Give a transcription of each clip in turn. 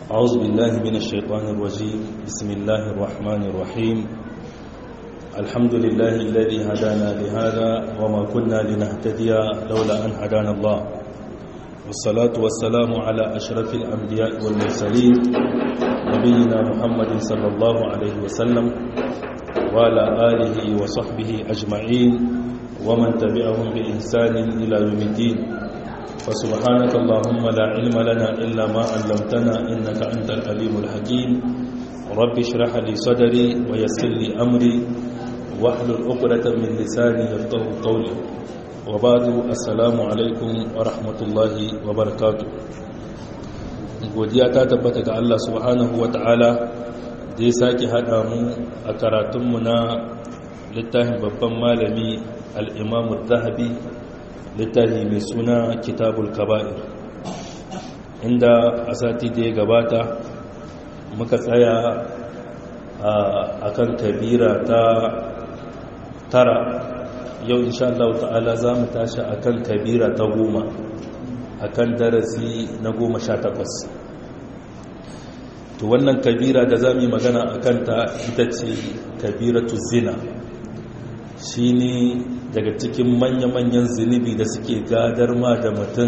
أعوذ بالله من الشيطان الرجيم بسم الله الرحمن الرحيم الحمد لله الذي هدانا لهذا وما كنا لنهتدي لولا أن هدانا الله والصلاة والسلام على أشرف الأنبياء والمرسلين نبينا محمد صلى الله عليه وسلم وعلى آله وصحبه أجمعين ومن تبعهم بإحسان إلى يوم الدين فسبحانك اللهم لا علم لنا إلا ما علمتنا إنك أنت العليم الحكيم رب اشرح لي صدري ويسر لي أمري واحلل عقدة من لساني يفقه قولي وبعد السلام عليكم ورحمة الله وبركاته godiya ta tabbata ga Allah subhanahu wa ta'ala da ya sake haɗa mu a karatunmu na littafin babban malami al'imamu zahabi littafi mai suna kitabul kaba'ir inda a sati da ya gabata muka tsaya a kan kabira ta tara yau insha Allah ta'ala za mu tashi a kan kabira ta goma a kan darasi na goma sha takwas to wannan kabira da za mu yi magana a kanta ita ce kabiratu zina shi ne daga cikin manya-manyan zunubi da suke gadar ma da mutum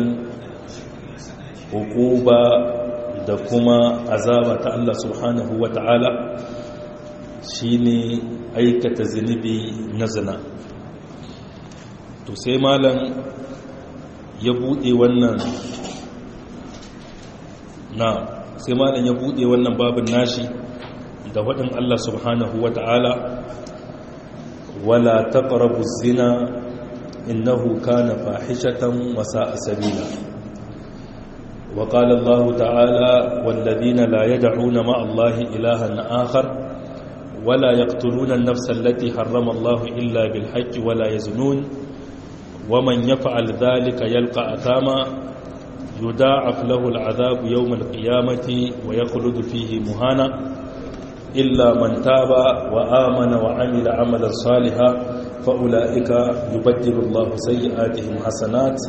hukuba da kuma azaba ta Allah subhanahu wa ta'ala shi ne aikata zunubi na zina to sai malam ya buɗe wannan na sai malam ya buɗe wannan babin nashi da waɗin Allah subhanahu wa ta'ala ولا تقربوا الزنا إنه كان فاحشة وساء سبيلا وقال الله تعالى والذين لا يدعون مع الله إلها آخر ولا يقتلون النفس التي حرم الله إلا بالحق ولا يزنون ومن يفعل ذلك يلقى أثاما يداعف له العذاب يوم القيامة ويخلد فيه مهانا إلا من تاب وآمن وعمل عملا صالحا فأولئك يبدل الله سيئاتهم حسنات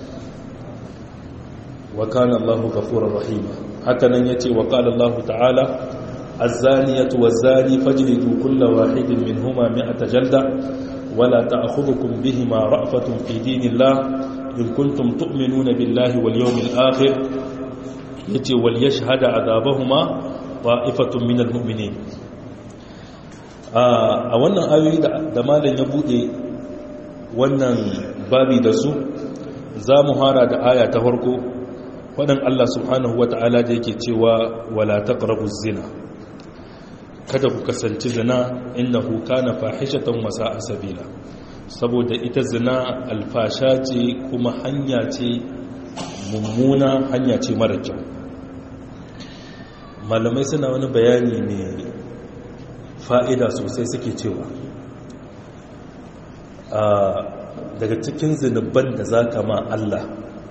وكان الله غفورا رحيما هكذا يتي وقال الله تعالى الزانية والزاني فاجلدوا كل واحد منهما مئة جلدة ولا تأخذكم بهما رأفة في دين الله إن كنتم تؤمنون بالله واليوم الآخر يتي وليشهد عذابهما ta'ifatun minal mu'minin a wannan ayoyi da malam ya bude wannan babi da su za mu hara da aya ta farko waɗin Allah subhanahu wa ta'ala da yake cewa wala taqrabu zina kada ku kasance zina innahu kana fahishatan wa sa'a sabila saboda ita zina alfasha ce kuma hanya ce mummuna hanya ce mara kyau malamai suna wani bayani mai fa'ida sosai suke cewa daga cikin zunubban da za ka ma Allah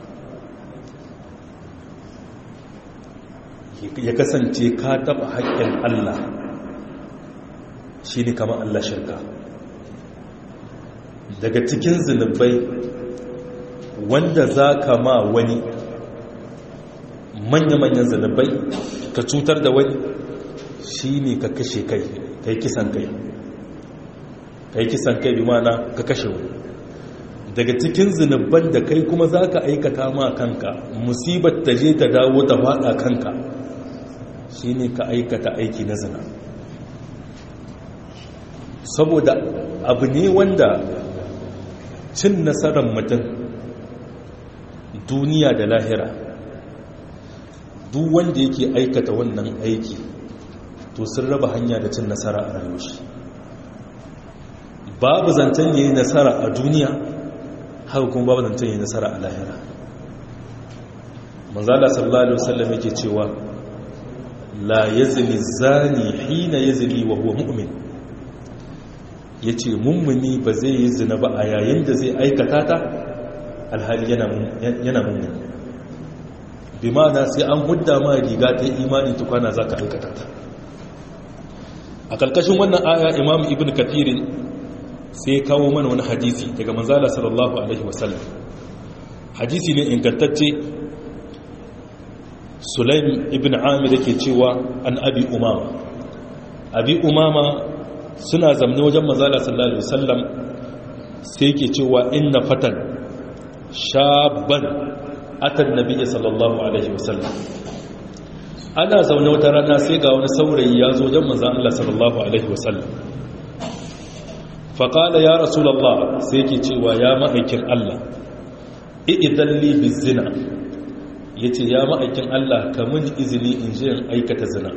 ya kasance ka taɓa haƙƙin Allah shi ne kama Allah shirka daga cikin zunubai wanda za ka ma wani manya-manyan zunubai ka cutar da wani shi ne ka kashe kai ka yi kisan kai ka yi kisan kai bi mana ka kashe wani daga cikin zunubban da kai kuma za ka aikata ma kanka musibar ta je ta dawo ta faɗa kanka shi ne ka aikata aiki na zina saboda abu ne wanda cin nasarar mutum duniya da lahira duk wanda yake aikata wannan aiki to sun raba hanya da cin nasara a rayuwar shi babu zancen yayi nasara a duniya haka kuma babu zancen yayi nasara a lahira manzala sallallahu alaihi wasallam yake cewa la yazni zani hina yazni wa huwa mu'min yace mummuni ba zai yi zina ba a yayin da zai aikata ta alhali yana yana mummuni bi ma'ana sai an hudda ma riga ta imani tukwana za ka aikata ta a ƙarƙashin wannan aya imam ibn kafirin sai kawo mana wani hadisi daga manzala sallallahu alaihi wasallam hadisi ne ingantacce sulaim ibn amir yake cewa an abi umama abi umama suna zamne wajen mazala sallallahu alaihi wasallam sai yake cewa inna fatan shaban atan nabiyyi sallallahu alaihi wasallam ana zaune wata rana sai ga wani saurayi ya zo wajen manzon Allah sallallahu alaihi wasallam faƙala ya rasulallah sai ke cewa ya ma'aikin Allah i'idalli bizina ya ce ya ma'aikin Allah kamun izini in je in aikata zina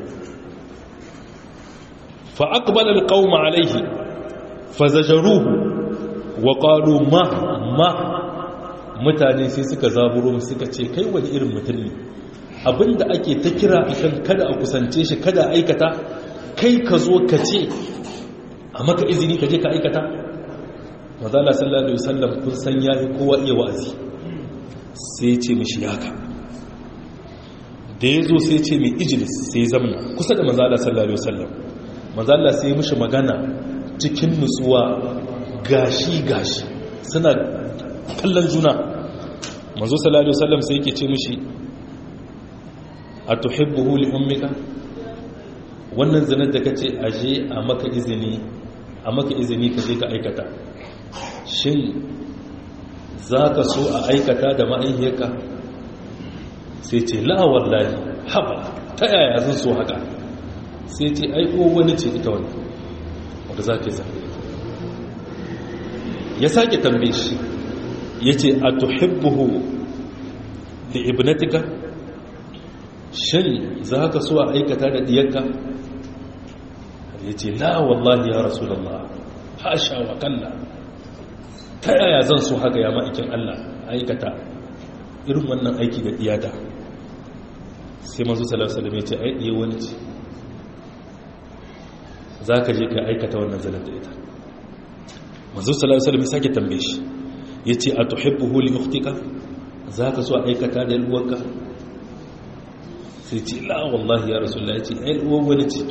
fa'akbalar ƙauma alaihi fazajaruhu wa ƙalu ma ma mutane sai suka zaburo suka ce kai wani irin mutum ne abinda ake ta kira akan kada a kusance shi kada aikata kai ka zo ka ce a maka izini ka je ka aikata mazala sallallahu alaihi wasallam kun san yayi kowa iya wa'azi sai ya ce mishi yaka da ya zo sai ya ce mai ijilis sai ya zamna kusa da mazala sallallahu alaihi wasallam mazala sai ya mishi magana cikin nutsuwa gashi gashi suna kallon juna manzo sallallahu alaihi wasallam sai yake ce mishi atuhibbuhu li ummika wannan zinar da kace aje a maka izini a maka izini ka je ka aikata shin za ka so a aikata da ma'aihiyarka sai ce la wallahi haba ta yaya zan so haka sai ce aiko wani ce ita wani wadda za ka yi zafi ya sake tambaye shi ya ce a tuhibbuhu da ibnatika shin za ka so a aikata da diyarka ya ce la wallahi ya rasu da Allah hasha wa kalla ta yaya zan so haka ya ma'aikin Allah aikata irin wannan aiki da diyata sai mazu salasalam ya ce ai ɗiye wani ce za ka je ka aikata wannan zanen da ita mazu salasalam ya sake tambaye shi ya ce a tuhibbu huli uktika za ka so aikata da yalwarka sai ce la wallahi ya rasu ya ce ai yalwar wani ce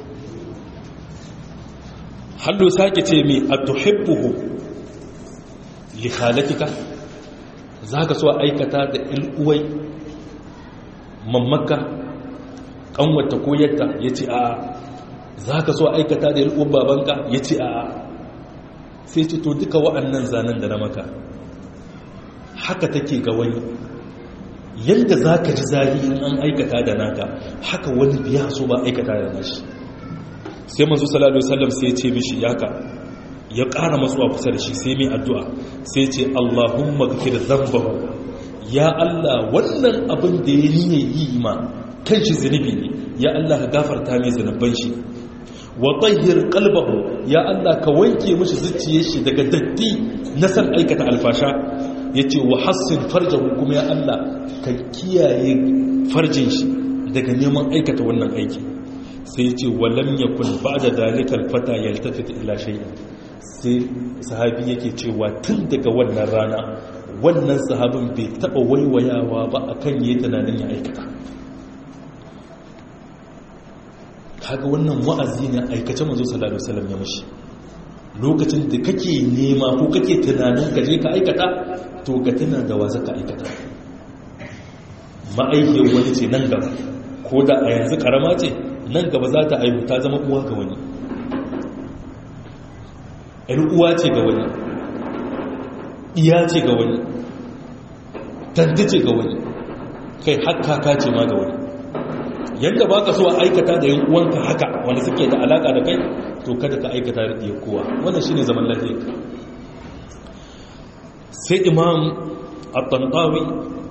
hallo sake ce mai a tuhibbuhu li khalatika za ka so aikata da il'uwai mammaka kanwata ko yadda ya ce a za ka so aikata da il'uwar babanka ya ce a sai ce to duka wa'annan zanen da na maka haka take ga wani yadda za ka ji zari in an aikata da naka haka wani biya so ba aikata da nashi sai manzo sallallahu alaihi wasallam sai ya ce mishi yaka ya ƙara matsuwa kusa da shi sai mai addu'a sai ce Allahumma gafir zambahu ya Allah wannan abin da ya yi yi ma kan shi zunubi ne ya Allah ka gafarta mai zunuban shi wa tahhir qalbahu ya Allah ka wanke mishi zuciyar shi daga datti na san aikata alfasha yace wa hassin farjahu kuma ya Allah ka kiyaye farjin shi daga neman aikata wannan aiki sai yace walam yakun ba'da dalikal fata yaltafit ila shay'in sai sahabi yake cewa tun daga wannan rana wannan sahabin bai taba waiwayawa ba akan yi tunanin ya aikata kaga wannan wa'azi ne aikace manzo sallallahu alaihi wasallam ya mashi lokacin da kake nema ko kake tunanin ka je ka aikata to ka tuna da wa zaka aikata ma'aikiyar wani ce nan gaba ko da a yanzu karama ce nan gaba za ta aihu ta zama uwa ga wani ‘yar uwa ce ga wani iya ce ga wani tanti ce ga wani kai hakaka ce ma ga wani yadda ba ka so a aikata da yin uwanka haka wanda suke da alaka da kai to kada ka aikata da iya kowa wannan shi ne zaman lafiya sai imam al-tantawi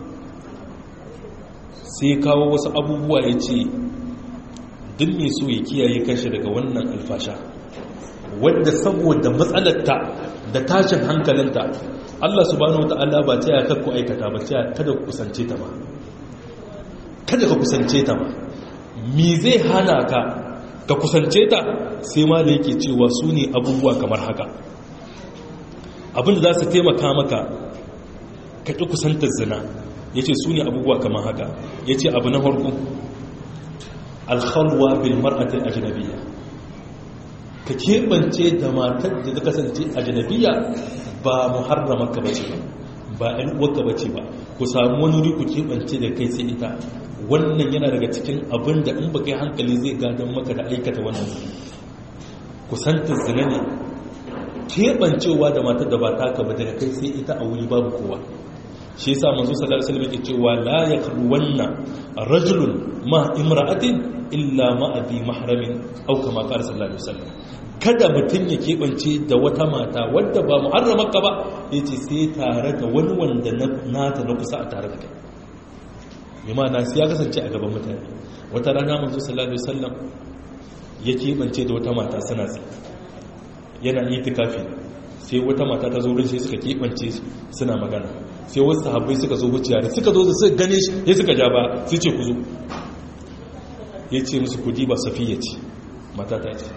sai kawo wasu abubuwa ya ce duk mai so ya kiyaye kashi daga wannan alfasha wadda saboda matsalarta da tashin hankalinta Allah subhanahu wata'ala ba ta yaka ku aikata ba ta kada ku kusance ta ba kada ka kusance ta ba me zai hana ka ka kusance ta sai ma da yake cewa su ne abubuwa kamar haka abinda za su taimaka maka ka ƙi kusantar zina ya ce su ne abubuwa kamar haka ya ce abu na harko alkhalwa bil mar'atil ajnabiyya ka keɓance da matar da ta kasance a janabiya ba muharramaka ba ce ba ɗan uwarka bace ba ku samu wani wuri ku keɓance da kai sai ita wannan yana daga cikin abin da in baka yi hankali zai gadon maka da aikata wannan kusantar zina ne keɓancewa da matar da ba taka ba daga kai sai ita a wuri babu kowa shi yasa manzo sallallahu alaihi wasallam yake cewa la yakruwanna rajulun ma imra'atin illa ma abi mahramin aw kama qala sallallahu alaihi wasallam kada mutun ya keɓance da wata mata wadda ba muharramarka ba yace sai tare da wani wanda nata na kusa a tare da kai yamma na sai ya kasance a gaban mutane wata rana manzo sallallahu alaihi wasallam ya keɓance da wata mata sana tsaye yana itikafi sai wata mata ta zo wurin sai suka keɓance suna magana sai wasu sahabbai suka zo wuciya da suka zo da suka gane shi ya suka ja ba sai ce ku zo ya ce musu kudi ba safiya ce mata ta ce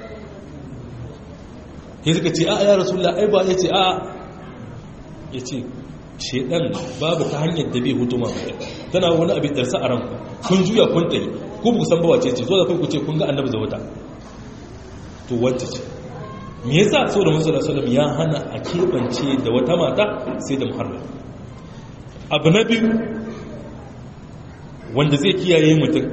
ya suka ce a ya rasulullah ai ba ya ce a ya ce shedan babu ta hanyar da bai hutu ma tana wani abin darsa a ranku kun juya kun tsaye ku bu san bawace ce zo da kai ku ce kun ga annabi zawata to wacce ce me yasa saboda musu sallallahu ya hana a keɓance da wata mata sai da muharram abu na biyu wanda zai kiyaye mutum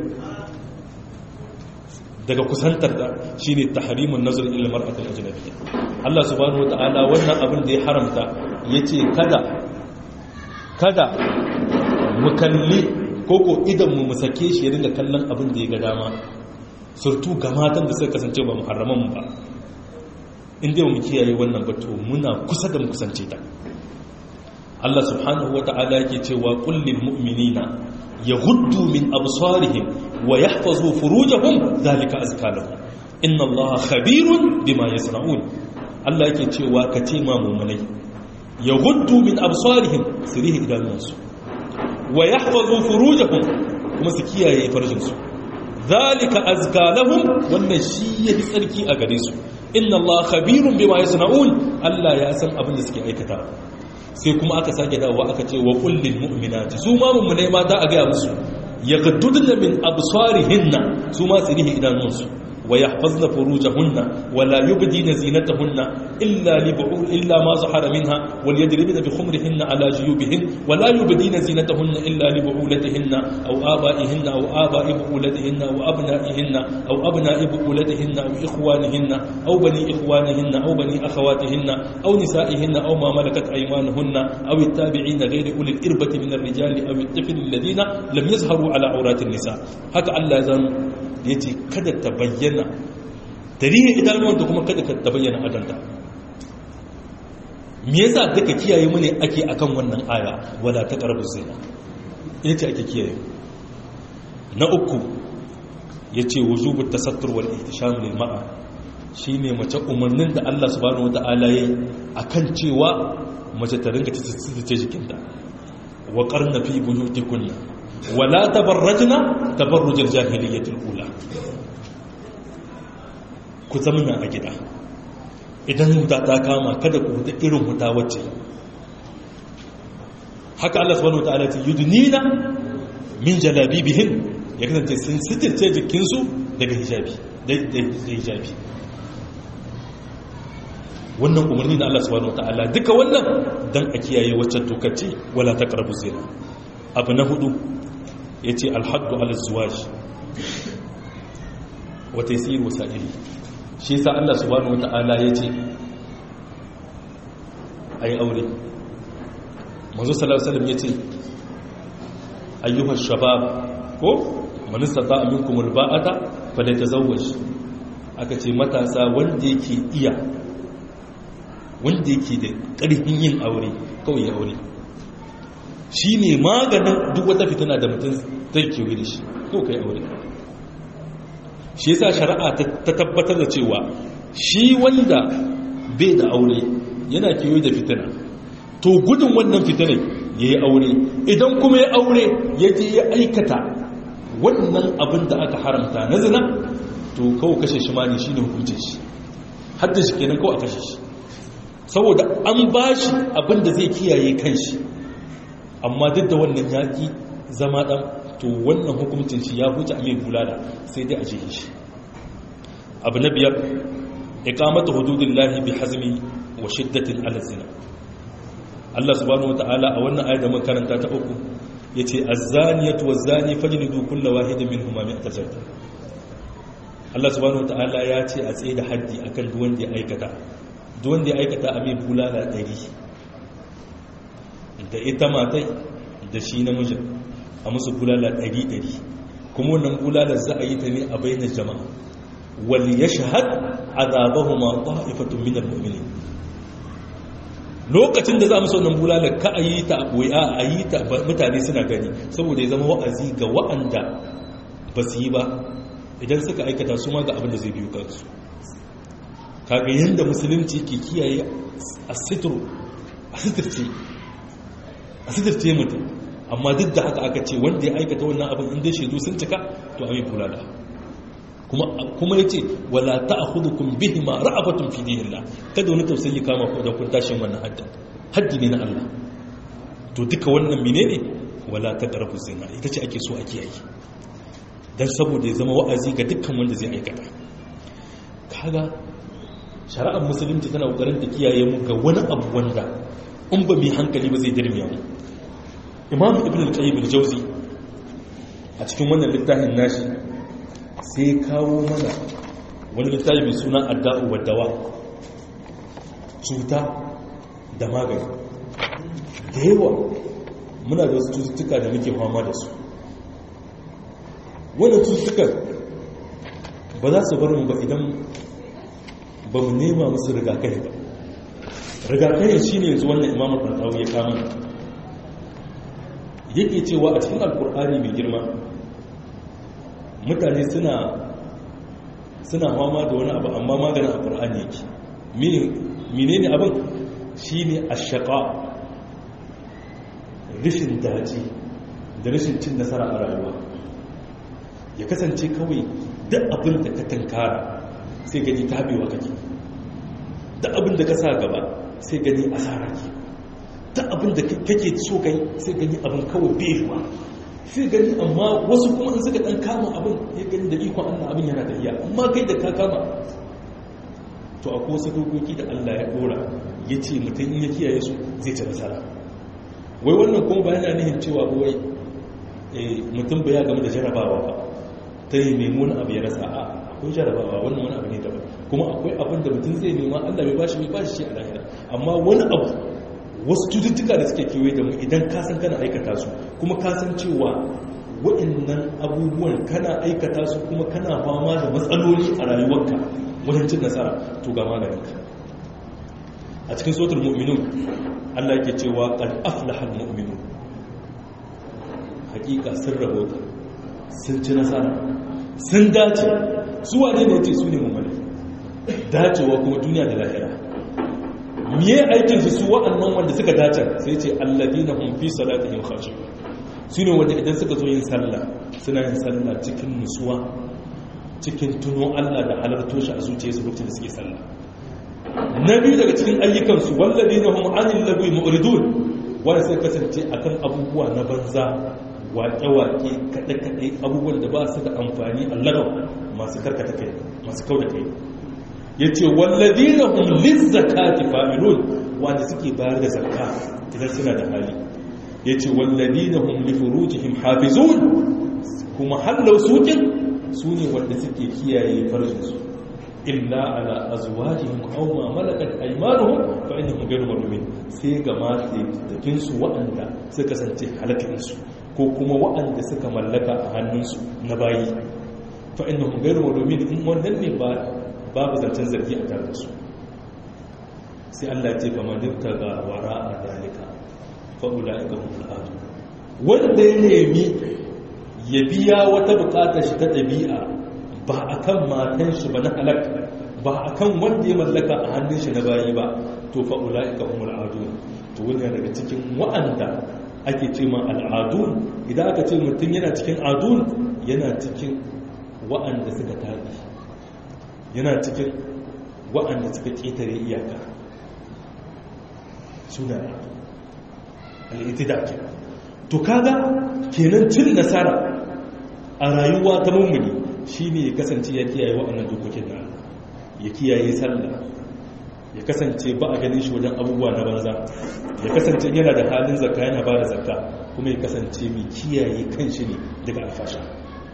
daga kusantar da shine tahrimun nazar ila mar'atil ajnabiyya Allah subhanahu wataala wannan abin da ya haramta yace kada kada mu kalli koko idan mu mu sake shi ya dinga kallon abin da ya ga dama surtu ga matan da suka kasance ba muharraman mu ba in dai mu kiyaye wannan ba to muna kusa da mu kusance ta Allah subhanahu wata'ala yake cewa kullil mu'minina yaghuddu min absarihim wa yahfazu furujahum zalika azka lahum inna Allaha khabirun bima yasna'un Allah yake cewa ka ce ma mu'minai yaghuddu min absarihim sirihi idanunsu wa yahfazu furujahum kuma su kiyaye farjinsu zalika azka lahum wannan shi yafi tsarki a gare su inna Allah khabirun bima yasna'un Allah ya san abin da suke aikata sai kuma aka sake dawowa aka ce wa kullil mu'minati su ma mu'minai mata a gaya musu yaghudduna min absarihinna su ma su rihi idanunsu wa yahfazna furujahunna wa la yubdina zinatahunna illa li bu'ul illa ma zahara minha wal yadribna bi khumrihinna ala juyubihin wa la yubdina zinatahunna illa li bu'ulatihinna aw aba'ihinna aw aba'i bu'ulatihinna aw abna'ihinna aw abna'i bu'ulatihinna aw ikhwanihinna aw bani ikhwanihinna aw bani akhawatihinna aw nisa'ihinna aw ma malakat aymanuhunna aw at-tabi'ina ghayri ulil irbati min ar-rijali aw at-tifl alladhina lam yazharu ala awrati an-nisa haka Allah ya zan yace kada ta bayyana tarihin idanuwan da kuma kada ta bayyana adanta me yasa duka kiyaye mu ne ake akan wannan aya wala ta qarbu zina yace ake kiyaye na uku yace wujubut tasattur wal ihtisham lil mar'a shine mace umarnin da Allah subhanahu wataala yayi akan cewa mace ta ringa tsitsi jikinta wa qarna fi buyutikunna wala tabarrajna tabarrujal jahiliyyatil ula ku zamana a gida idan huta ta kama kada ku huta irin huta wacce haka Allah subhanahu wataala ce yudnina min jalabibihin ya kasance sun sitirce jikinsu daga hijabi da hijabi wannan umarni na Allah subhanahu wataala duka wannan dan a kiyaye waccan tokaci wala taqrabu zina abu na hudu yace alhaddu ala zuwaj wa taysir wasa'ili shi yasa Allah subhanahu wata'ala yace ayi aure manzo sallallahu alaihi wasallam yace ayyuha shabab ko man istata'a minkum alba'ata falyatazawwaj aka ce matasa wanda yake iya wanda yake da ƙarfin yin aure kawai ya aure shi ne maganin duk wata fitina da mutum zai kewaye da shi ko kai aure shi yasa shari'a ta tabbatar da cewa shi wanda bai da aure yana kewaye da fitina to gudun wannan fitinar ya yi aure idan kuma ya aure ya je ya aikata wannan abin da aka haramta na zina to kawo kashe shi ma ne shi ne hukuncin shi hadda shi kenan kawo a kashe shi saboda an ba shi abin da zai kiyaye kan shi amma duk da wannan yaƙi zama ɗan to wannan hukuncin shi ya huce a mai bulala sai dai a jihe shi abu na biyar ikamata hududun lahi bi hazmi wa shiddatin alazina Allah subhanahu wataala a wannan ayar da muka karanta ta uku yace az-zaniyatu waz-zani fajlidu kull wahidin minhuma mi'ata jalda Allah subhanahu wataala ya ce a tsaye da haddi akan duk wanda ya aikata duk wanda ya aikata a mai bulala 100 da ita matai da shi namijin a musu bulala 100 kuma wannan bulalar za a yi ta ne a bainar jama'a wal yashhad azabahuma ta'ifatun minal mu'minin lokacin da za mu saunan bulalar ka a yi ta a a yi ta mutane suna gani saboda ya zama wa'azi ga wa'anda ba su yi ba idan suka aikata su ma ga abin da zai biyu kansu kaga yadda musulunci ke kiyaye a sitirce mutum amma duk da haka aka ce wanda ya aikata wannan abin inda shaidu sun cika to amin bulala kuma ya ce wala ta a hudukun bihi ma ra'abatun fi dinillah kada wani tausayi kama ku da kun tashin wannan haddin haddi ne na Allah to duka wannan mine ne wala ta ƙarfi zina ita ce ake so a kiyaye don saboda ya zama wa'azi ga dukkan wanda zai aikata kaga shari'ar musulunci tana ƙoƙarin ta kiyaye mu ga wani abu wanda in ba mai hankali ba zai dirmiya mu imam ibn al-qayyim al-jawzi a cikin wannan littafin nashi sai kawo mana wani littafi mai suna adda'u wa dawa cuta da magani da yawa muna da wasu cututtuka da muke fama da su wanda cututtukan ba za su bar mu ba idan ba mu nema musu rigakafi ba rigakafi shi ne yanzu wannan imamu ɗanɗawo ya kama yake cewa a cikin alkur'ani mai girma mutane suna suna fama da wani abu amma maganin alkur'ani yake mine ne abin shi ne a shaƙa rishin daji da rashin cin nasara a rayuwa ya kasance kawai duk abin da ka tankara sai gani tabewa kake duk abin da ka sa gaba sai gani asara ke duk abin da kake so kai sai gani abin kawai bewa sai gani amma wasu kuma in suka dan kama abin ya gani da ikon Allah abin yana da iya amma kai da ka kama to akwai wasu dokoki da Allah ya dora ya ce mutum in ya kiyaye su zai ci nasara wai wannan kuma ba yana nihin cewa ba wai mutum ba ya game da jarabawa ba ta yi nemi abu ya rasa a akwai jarabawa wannan wani abu ne daban kuma akwai abin da mutum zai nema Allah bai bashi bai bashi shi a lahira amma wani abu wasu cututtuka da suke kewaye da mu idan ka san kana aikata su kuma ka san cewa waɗannan abubuwan kana aikata su kuma kana fama da matsaloli a rayuwarka wajen cin nasara to ga maganinka a cikin sotar mu'minun Allah yake cewa qad aflaha al-mu'minun hakika sun rabota sun ci nasara sun dace su wane ne ce su ne mummuni dacewa kuma duniya da lahira miye aikin su su wa'annan wanda suka dace sai ce alladina hum fi salatihim khashi'un su ne wanda idan suka zo yin sallah suna yin sallah cikin nutsuwa cikin tuno Allah da halarto shi a zuciyarsu lokacin da suke sallah na biyu daga cikin ayyukansu walladina hum anil lagwi mu'ridun wanda sai kasance akan abubuwa na banza waƙe-waƙe kaɗe-kaɗe abubuwan da ba su da amfani allagau masu karkata kai masu kau da kai ya ce wallazi na hulun zakati familun wanda suke bayar da zakka idan suna da hali ya ce wallazi na hulun furujihim hafizun kuma hallau sukin su ne wanda suke kiyaye farjinsu illa ala azwajihim aw ma malakat aymanuhum fa innahum ghayru malumin sai ga matakin su waɗanda suka kasance halakin su ko kuma waɗanda suka mallaka a hannunsu na bayi fa innahum ghayru malumin in wannan ne ba babu zancen zargi a tare da su sai Allah ya ce fa man ga wara a dalika fa ulaika hum al wanda ya nemi ya biya wata bukatar shi ta ɗabi'a ba a kan matan shi ba na halakka ba a kan wanda ya mallaka a hannun shi na bayi ba to fa'ula ika umar adun to wani daga cikin wa'anda ake ce ma al'adun idan aka ce mutum yana cikin adun yana cikin wa'anda suka taɗi yana cikin wa'anda suka ƙetare iyaka suna al'itida ke to kaga kenan cin nasara a rayuwa ta mummuni shi ne ya kasance ya kiyaye waɗannan dokokin na ya kiyaye sallah ya kasance ba a ganin shi wajen abubuwa na banza ya kasance yana da halin zakka yana ba da zakka kuma ya kasance mai kiyaye kan shi ne daga alfasha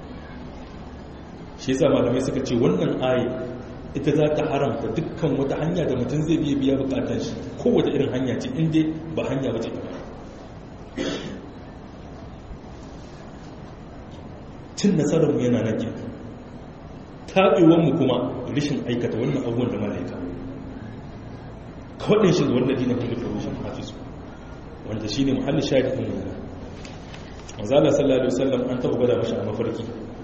shi yasa malamai suka ce wannan ayi ita za ta haramta dukkan wata hanya da mutum zai biya biya bukatar shi kowace irin hanya ce inda ba hanya wace ta cin nasararmu yana nan ke taɓewanmu kuma rashin aikata wannan abubuwan da malaika kawai shi zuwa ladina kuma da rushin hafizu wanda shi ne muhallin shaɗi ɗin yana mazala sallallahu alaihi wasallam an taɓa gwada mashi a mafarki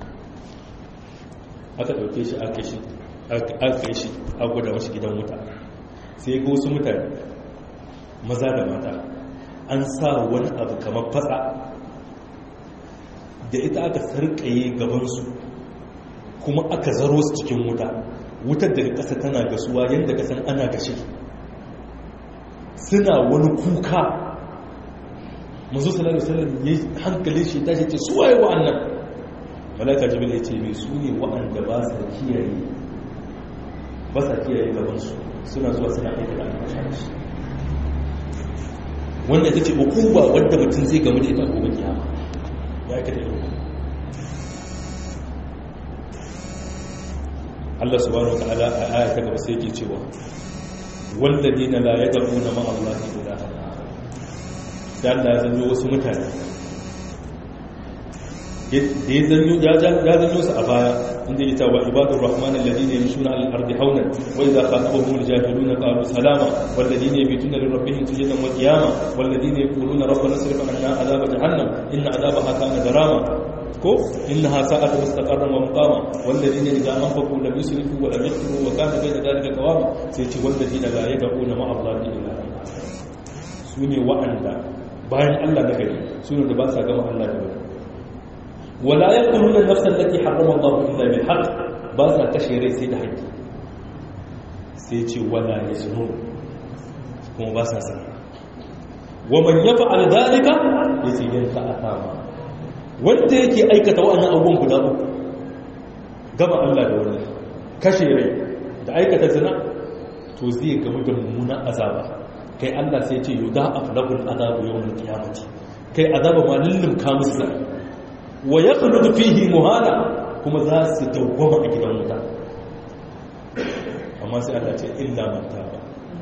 aka ɗauke shi aka shi aka shi a gwada mashi gidan wuta sai ga wasu mutane maza da mata an sa wani abu kamar fatsa da ita aka sarkaye gabansu kuma aka zaro su cikin wuta wutar daga ƙasa tana gasuwa yadda kasan ana gashi suna wani kuka mazu salari salari ya hankali shi ta ce su waye wa'annan malaka jibil ya ce mai su ne wa'anda ba sa kiyaye ba sa kiyaye gabansu suna zuwa suna aika da almashashi wanda ita ce ukuba wadda mutum zai gamu da ita gobe kiyama ya aikata irin Allah subhanahu wataala a aya ta gaba sai yake cewa walladina la yad'una ma Allah ilaha sai Allah ya zanyo wasu mutane da ya zanyo ya zanyo su a baya inda ya tawa ibadur rahman alladhina yamshuna al ardi hawnan wa idha khatabahum al jahiluna qalu salama walladhina yabituna li rabbihim sujadan wa qiyama walladhina yaquluna rabbana sirf anna adhab jahannam inna adhabaha kana garama ko innaha sa'at mustaqarran wa muqama walladhina idza anfaqu lam yusrifu wa lam yaqtiru wa kana bayna dhalika qawama sai ce walladhina la yad'una ma'a allahi illa sune wa'anda bayan Allah na gari sune da ba sa gama Allah da wani wala yaquluna nafsa allati harrama Allah illa bil haqq ba sa kashe rai sai da haƙƙi sai ce wala yaznun kuma ba sa sana wa man yaf'al dhalika yace yanka atama wanda yake aikata wa'annan abubuwan guda uku gaba Allah da wani kashe rai da aikata zina to zai gamu da mummunan azaba kai Allah sai ce yuda aflabul azabu yawmal qiyamati kai azaba ma lullum ka musu zai wa yakhludu fihi muhala kuma za su dawwama a gidan wuta amma sai Allah ce illa man taba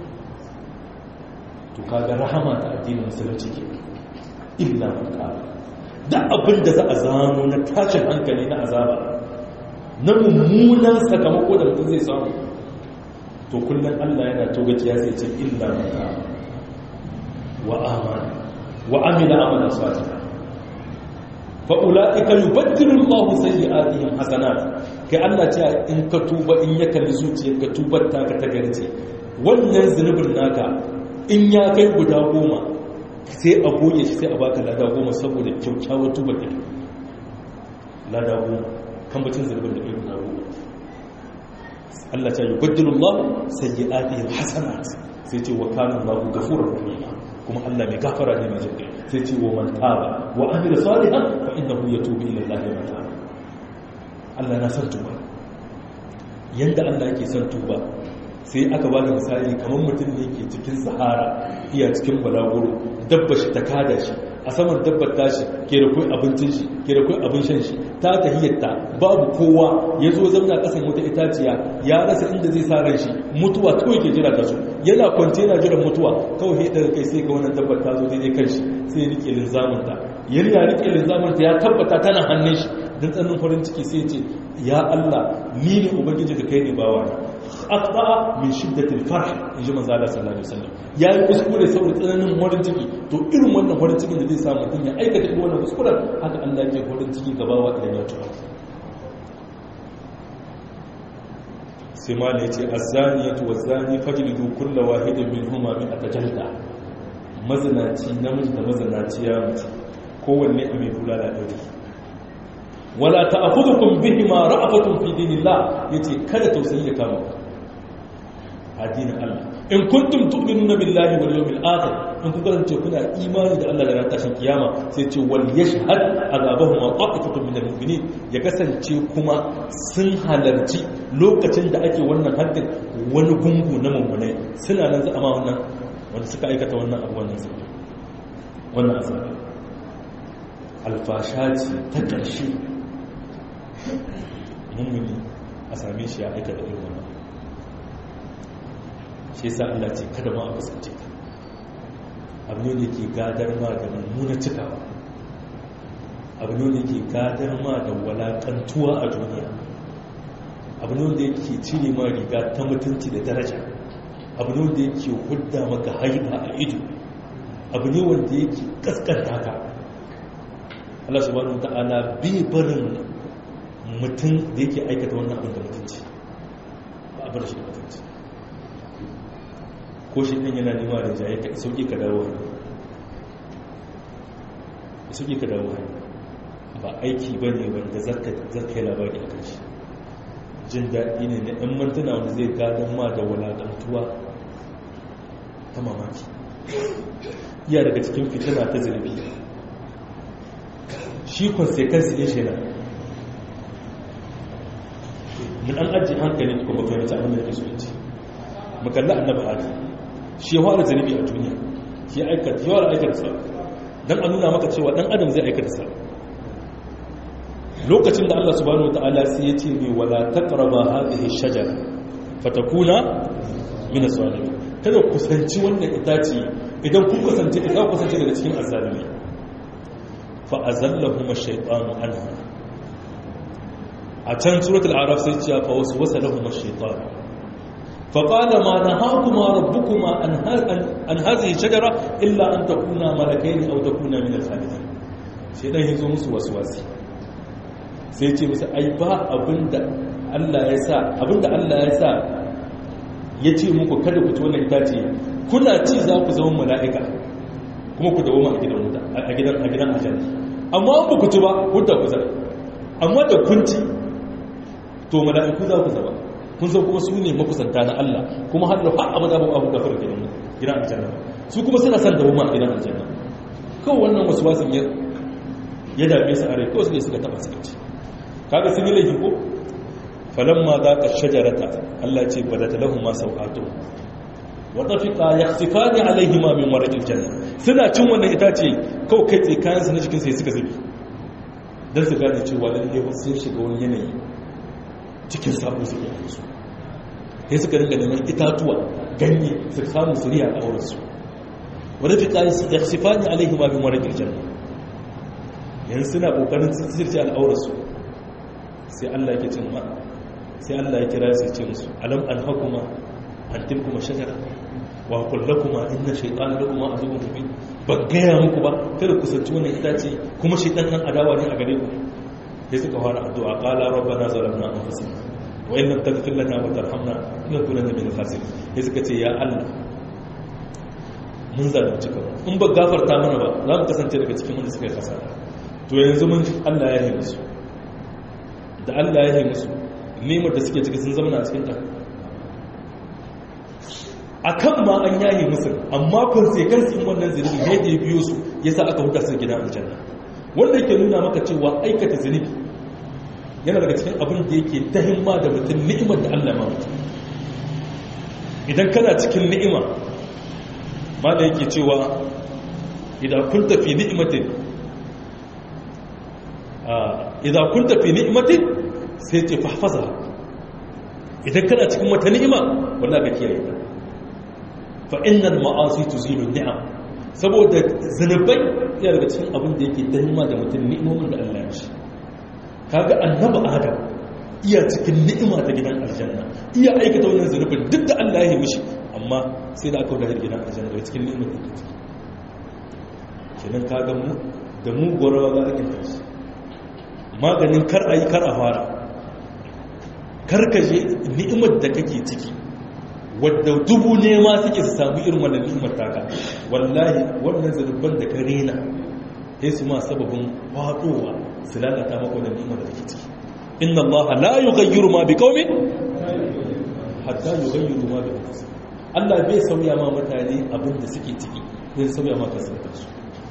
to kaga rahama ta addinin musulunci ke illa man taba da abin da za a zano na tashin hankali na azaba na mummunan sakamako da mutum zai samu to kullum Allah yana togaciya zai ce illa mata wa amana wa amila amala salih fa ulaika yubaddilu Allahu sayyi'atihim hasanat kai Allah ce in ka tuba in ya kalli zuciyarka tubar ta ka ta garce wannan zunubin naka in ya kai guda goma sai a goge shi sai a baka lada goma saboda kyaukyawar tuba da lada goma kan bacin zarbin da kai guda goma Allah ta yi baddalin Allah sai yi adiyar hasanat sai ce wa kanin Allah gafurar rahima kuma Allah mai gafara ne mai jirgin sai ce wa man taba wa amira salihan fa innahu yatubu ila Allah ya mata Allah na san tuba yanda Allah yake son tuba sai aka ba da misali kamar mutum ne ke cikin sahara iya cikin balaguro dabba shi ta kada shi a saman dabbar tashi ke da kai abincin shi ke da kai abin shan shi ta tahiyyarta babu kowa ya zo zamna kasan wata itaciya ya rasa inda zai sa ran shi mutuwa kawai ke jira ta su yana kwance yana jiran mutuwa kawai sai daga kai sai ga wannan dabbar ta zo daidai kan shi sai ya rike linzamin ta ya rike linzamin ta ya tabbata tana hannun shi dan tsanin farin ciki sai ya ce ya Allah ni ne ubangiji da kai ne bawa aqta min shiddatil farh inji manzo Allah sallallahu alaihi wasallam yayi kuskure saboda tsananin farin ciki to irin wannan farin cikin da zai sa mutum ya aikata irin wannan kuskuren haka Allah yake farin ciki gabawa idan ya tuba sai ma ne yace az-zaniyatu waz-zani fajlidu kullu wahidin minhuma bi atajalda mazinaci namiji da mazinaciya mace kowanne a mai bulala ɗari wala ta'khudhukum bihima ra'afatun fi dinillah yace kada tausayi ya kama addinin Allah in kuntum tu'minuna billahi wal yawmil akhir in kuka kasance kuna imani da Allah da ran tashin kiyama sai ce wal yashhad azabahum wa ta'ifatun minal mu'minin ya kasance kuma sun halarci lokacin da ake wannan haddin wani gungu na mummunai suna nan zama wannan wanda suka aikata wannan abu wannan sai wannan azabi alfasha ce ta ƙarshe mummuni a same shi ya aikata irin wannan shi yasa Allah ce kada ma a kusance ka abu ne da ke gadar ma da mummuna cikawa abu ne da ke gadar ma da walakantuwa a duniya abu ne da yake cire ma riga ta mutunci da daraja abu ne da yake hudda maka haiba a ido abu ne wanda yake kaskanta ka Allah subhanahu ta'ala bai barin mutum da yake aikata wannan abin da mutunci ba a bar shi da mutunci ko shi ɗin yana nema da jaye ka sauƙi ka dawo hannu sauƙi ka dawo hannu ba aiki ba ne wanda zarka yi labari a kan shi jin daɗi ne na ‘yan mantuna wanda zai gadon ma da walaƙantuwa ta mamaki iya daga cikin fitina ta zirbi shi konsekansi ɗin shi na mun an ajiye hankali kuma fahimci abin da ke so ce makalla annaba adam shi ya fara zanibi a duniya shi ya aikata yawan aikata sa don a nuna maka cewa dan adam zai aikata sa lokacin da Allah subhanahu wataala sai ya ce mai wala taqraba hadhihi shajara fatakuna min as-salimin kada ku kusanci wannan itace idan ku kusance ta za ku kusance daga cikin azzalimi fa azallahum ash-shaytanu anha a can suratul araf sai ce fa waswasa lahum ash-shaytanu فقال ما نهاكما ربكما عن هذه الشجرة إلا أن تكونا ملكين أو تكونا من الخالدين sai dan yazo musu waswasi sai ce musu ai ba abinda Allah ya sa abinda Allah ya sa yace muku kada ku ci wannan itace kuna ci za ku zama mala'ika kuma ku dawo a gidan wuta a gidan a gidan aljanna amma ba ku ci ba wuta ku zama amma da kun ci to mala'iku za ku zama kun san kuma su ne makusanta na Allah kuma har da abada ba abu gafara gidan gidan aljanna su kuma suna san da a gidan aljanna kawai wannan wasu wasan ya ya dame su a rai kawai su ne suka taba suka ci kaga sun yi laifi ko falamma za ka shajarata Allah ce badata lahum ma sauqatu wa tafiqa yakhsifani alaihima min warqil janna suna cin wannan itace kawai kai tsaye kayan su na jikin sai suka zubi dan su gane cewa lalle sun shiga wani yanayi cikin sabo suke yi su sai suka ringa neman itatuwa ganye su samu su riya a wurinsu wadda fi ƙari su yaksifa ne alaihi ma bin wani girjan yanzu suna ƙoƙarin sirce al'aurarsu sai allah ke cin ma sai allah ya kira su ce musu alam an hakuma an tilkuma shagara wa kullakuma inna shaytan lakuma azumun mubin ba gaya muku ba kada ku sanci wannan itace kuma shaytan nan adawa ne a gare ku sai suka fara addu'a qala rabbana zalamna anfusana wa in lam taghfir lana wa tarhamna lanakunanna minal khasirin sai suka ce ya Allah mun zalunci kanmu in ba gafarta mana ba za mu kasance daga cikin wanda suka yi kasara to yanzu mun Allah ya yi musu da Allah ya yi musu nemar da suke ciki sun zama a cikin ta akan ma an yayi musu amma consequence in wannan zunubi ne da ya biyo su yasa aka huta su gidan aljanna wanda yake nuna maka cewa aikata zunubi yana daga cikin abin da yake ta himma da mutum ni'imar da Allah ma mutum idan kana cikin ni'ima ma da yake cewa idan kun tafi ni'imatin idan kun tafi ni'imatin sai ce fahfaza idan kana cikin wata ni'ima wanda ka kiyaye ta fa innal ma'asi tuzilu ni'am saboda zanubai yana daga cikin abin da yake himma da mutum ni'imomin da Allah ya shi kaga annabi adam iya cikin ni'ima ta gidan aljanna iya aikata wannan zunubin duk da Allah ya yi mishi amma sai da aka wadar gidan aljanna daga cikin ni'imar da ke ciki kenan kaga mu da mu gorawa za a kinta shi maganin kar a yi kar a fara kar ka je ni'imar da kake ciki wadda dubu ne ma suke su samu irin wannan ni'imar taka wallahi wannan zunuban da ka rena sai su ma sababin fadowa su lalata maka wannan ni'imar da kake ciki inna Allah la yughayyiru ma biqaumin hatta yughayyiru ma bi anfusihim Allah bai sauya ma mutane abin da suke ciki zai sauya ma kansu kansu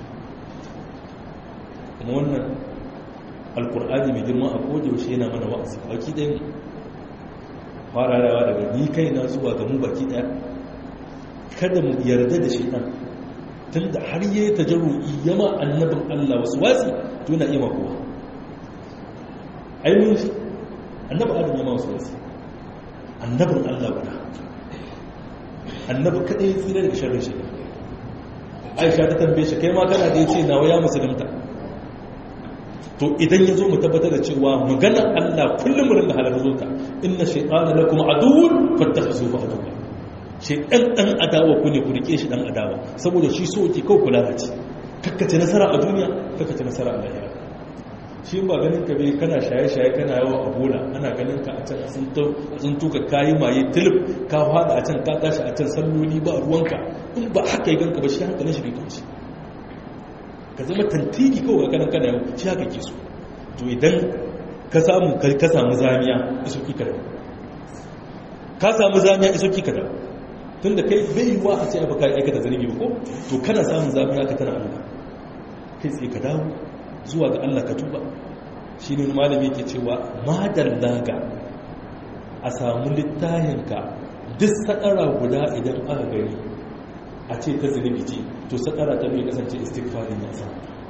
kuma wannan alkur'ani mai girma a kodayaushe yana mana wa'azi baki ɗaya fararawa daga ni kai na zuwa ga mu baki ɗaya kada mu yarda da shi ɗan tun da har yi ta jarru'i yama annabin Allah wasu wasi to yana iya makowa ainihin shi annabin adam yama wasu wasi annabin Allah guda annabin kaɗai tsira daga sharrin shi aisha ta tambaye shi kai ma kana da ya ce nawa ya musulunta to idan ya zo mu tabbatar da cewa maganar Allah kullum mu rinda halar zo ta inna shaytana lakum aduwwun fattakhizuhu aduwwa shaytan dan adawa ku ne ku rike shi dan adawa saboda shi so yake kawai kula da ci kakkace nasara a duniya kakkace nasara a lahira shi ba ganin ka bai kana shaye-shaye kana yawa a bola ana ganin ka a can sun tuka kayi maye tilip ka fada a can ka tashi a can salloli ba ruwanka in ba haka yi ganka ba shi hankalin shi bai kwanci ka zama tantiri kawai kanan kana yau shi haka ke so to idan ka samu ka samu zamiya iso ki kada ka samu zamiya iso ki kada tun da kai bai yiwa a ce ba ka aikata zanibi ba ko to kana samun zamiya ka tana Allah kai tsaye ka dawo zuwa ga Allah ka tuba shi ne malami ke cewa madalla ga a samu littahinka duk sakara guda idan aka gani a ce ta zunubi ce to sakara ta mai kasance istighfarin ya sa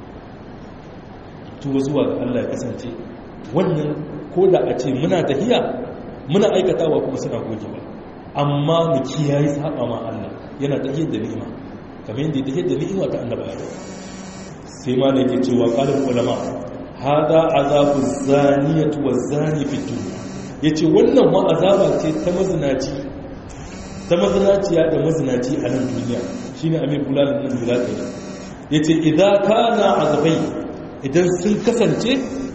tuba zuwa ga Allah ya kasance wannan ko da a ce muna tahiya muna aikatawa kuma suna gogewa amma mu kiyaye saba ma Allah yana tahiyar da ni'ima kamar yadda ya tahiyar da ni'ima ta annabawa sai ma ne ke cewa ƙalin ulama hada azabu zaniyatu wa zani fi duniya yace wannan ma azaba ce ta mazinaci ta mazinaciya da mazinaci a nan duniya shine amir bulalin nan da zaka yi yace idan kana azabai idan sun kasance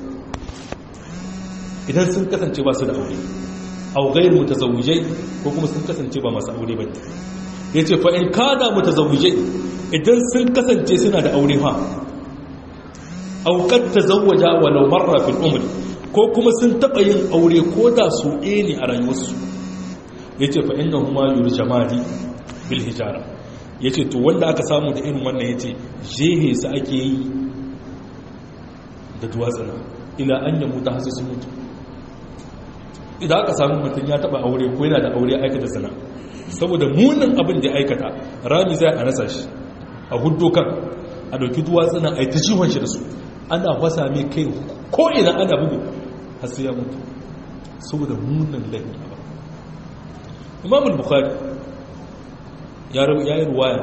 idan sun kasance ba su da aure aw ghayr mutazawwijai ko kuma sun kasance ba masu aure bane yace fa in kada mutazawwijai idan sun kasance suna da aure fa aukar ta zawaja walau marra fil umri ko kuma sun taɓa yin aure ko da su ɗaya ne a rayuwarsu ya ce fa'in da kuma yuri jamadi bil hijara ya ce to wanda aka samu da irin wannan ya ce jehe su ake yi da duwatsana ila an yamu ta hasu sun mutu idan aka samu mutum ya taɓa aure ko yana da aure aikata sana saboda munin abin da ya aikata rami zai a rasa shi a hudu kan a ɗauki duwatsana a yi ta ciwon shi da su ana fasa mai kai ko ina ana bugu har sai ya mutu saboda munin laifin ba imamul bukhari ya yi ruwaya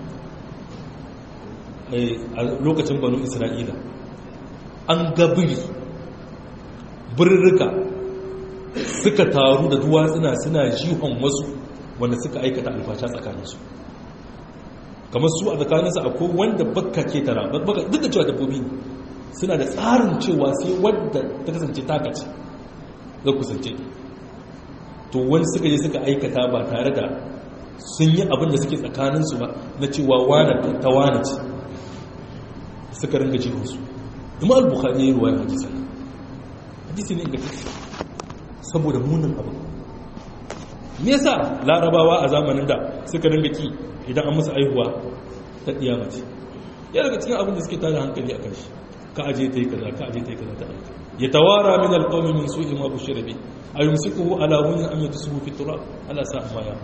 a lokacin banu isra'ila an gabiri birrika suka taru da duwatsuna suna jihon wasu wanda suka aikata alfasha tsakaninsu kamar su a tsakaninsu akwai wanda baka ke tara duk da cewa dabbobi ne suna da tsarin cewa sai wadda ta kasance takaci zai kusance to wani suka je suka aikata ba tare da sun yi abin da suke tsakaninsu ba na cewa wane ta wane ce suka ringa jihunsu ima al-bukhari ya yi ruwa hadisi hadisi ne ga saboda munin abin me yasa larabawa a zamanin da suka ringa ki idan an musu aihuwa ta ɗiya mace ya daga cikin abin da suke tada hankali a kan shi ka aje ta yi kaza ka aje ta yi kaza ta aika ya tawara min alqawmi min su'i ma bushira bi ayumsikuhu ala hunin am yatusuhu fi turab ala sa ma ya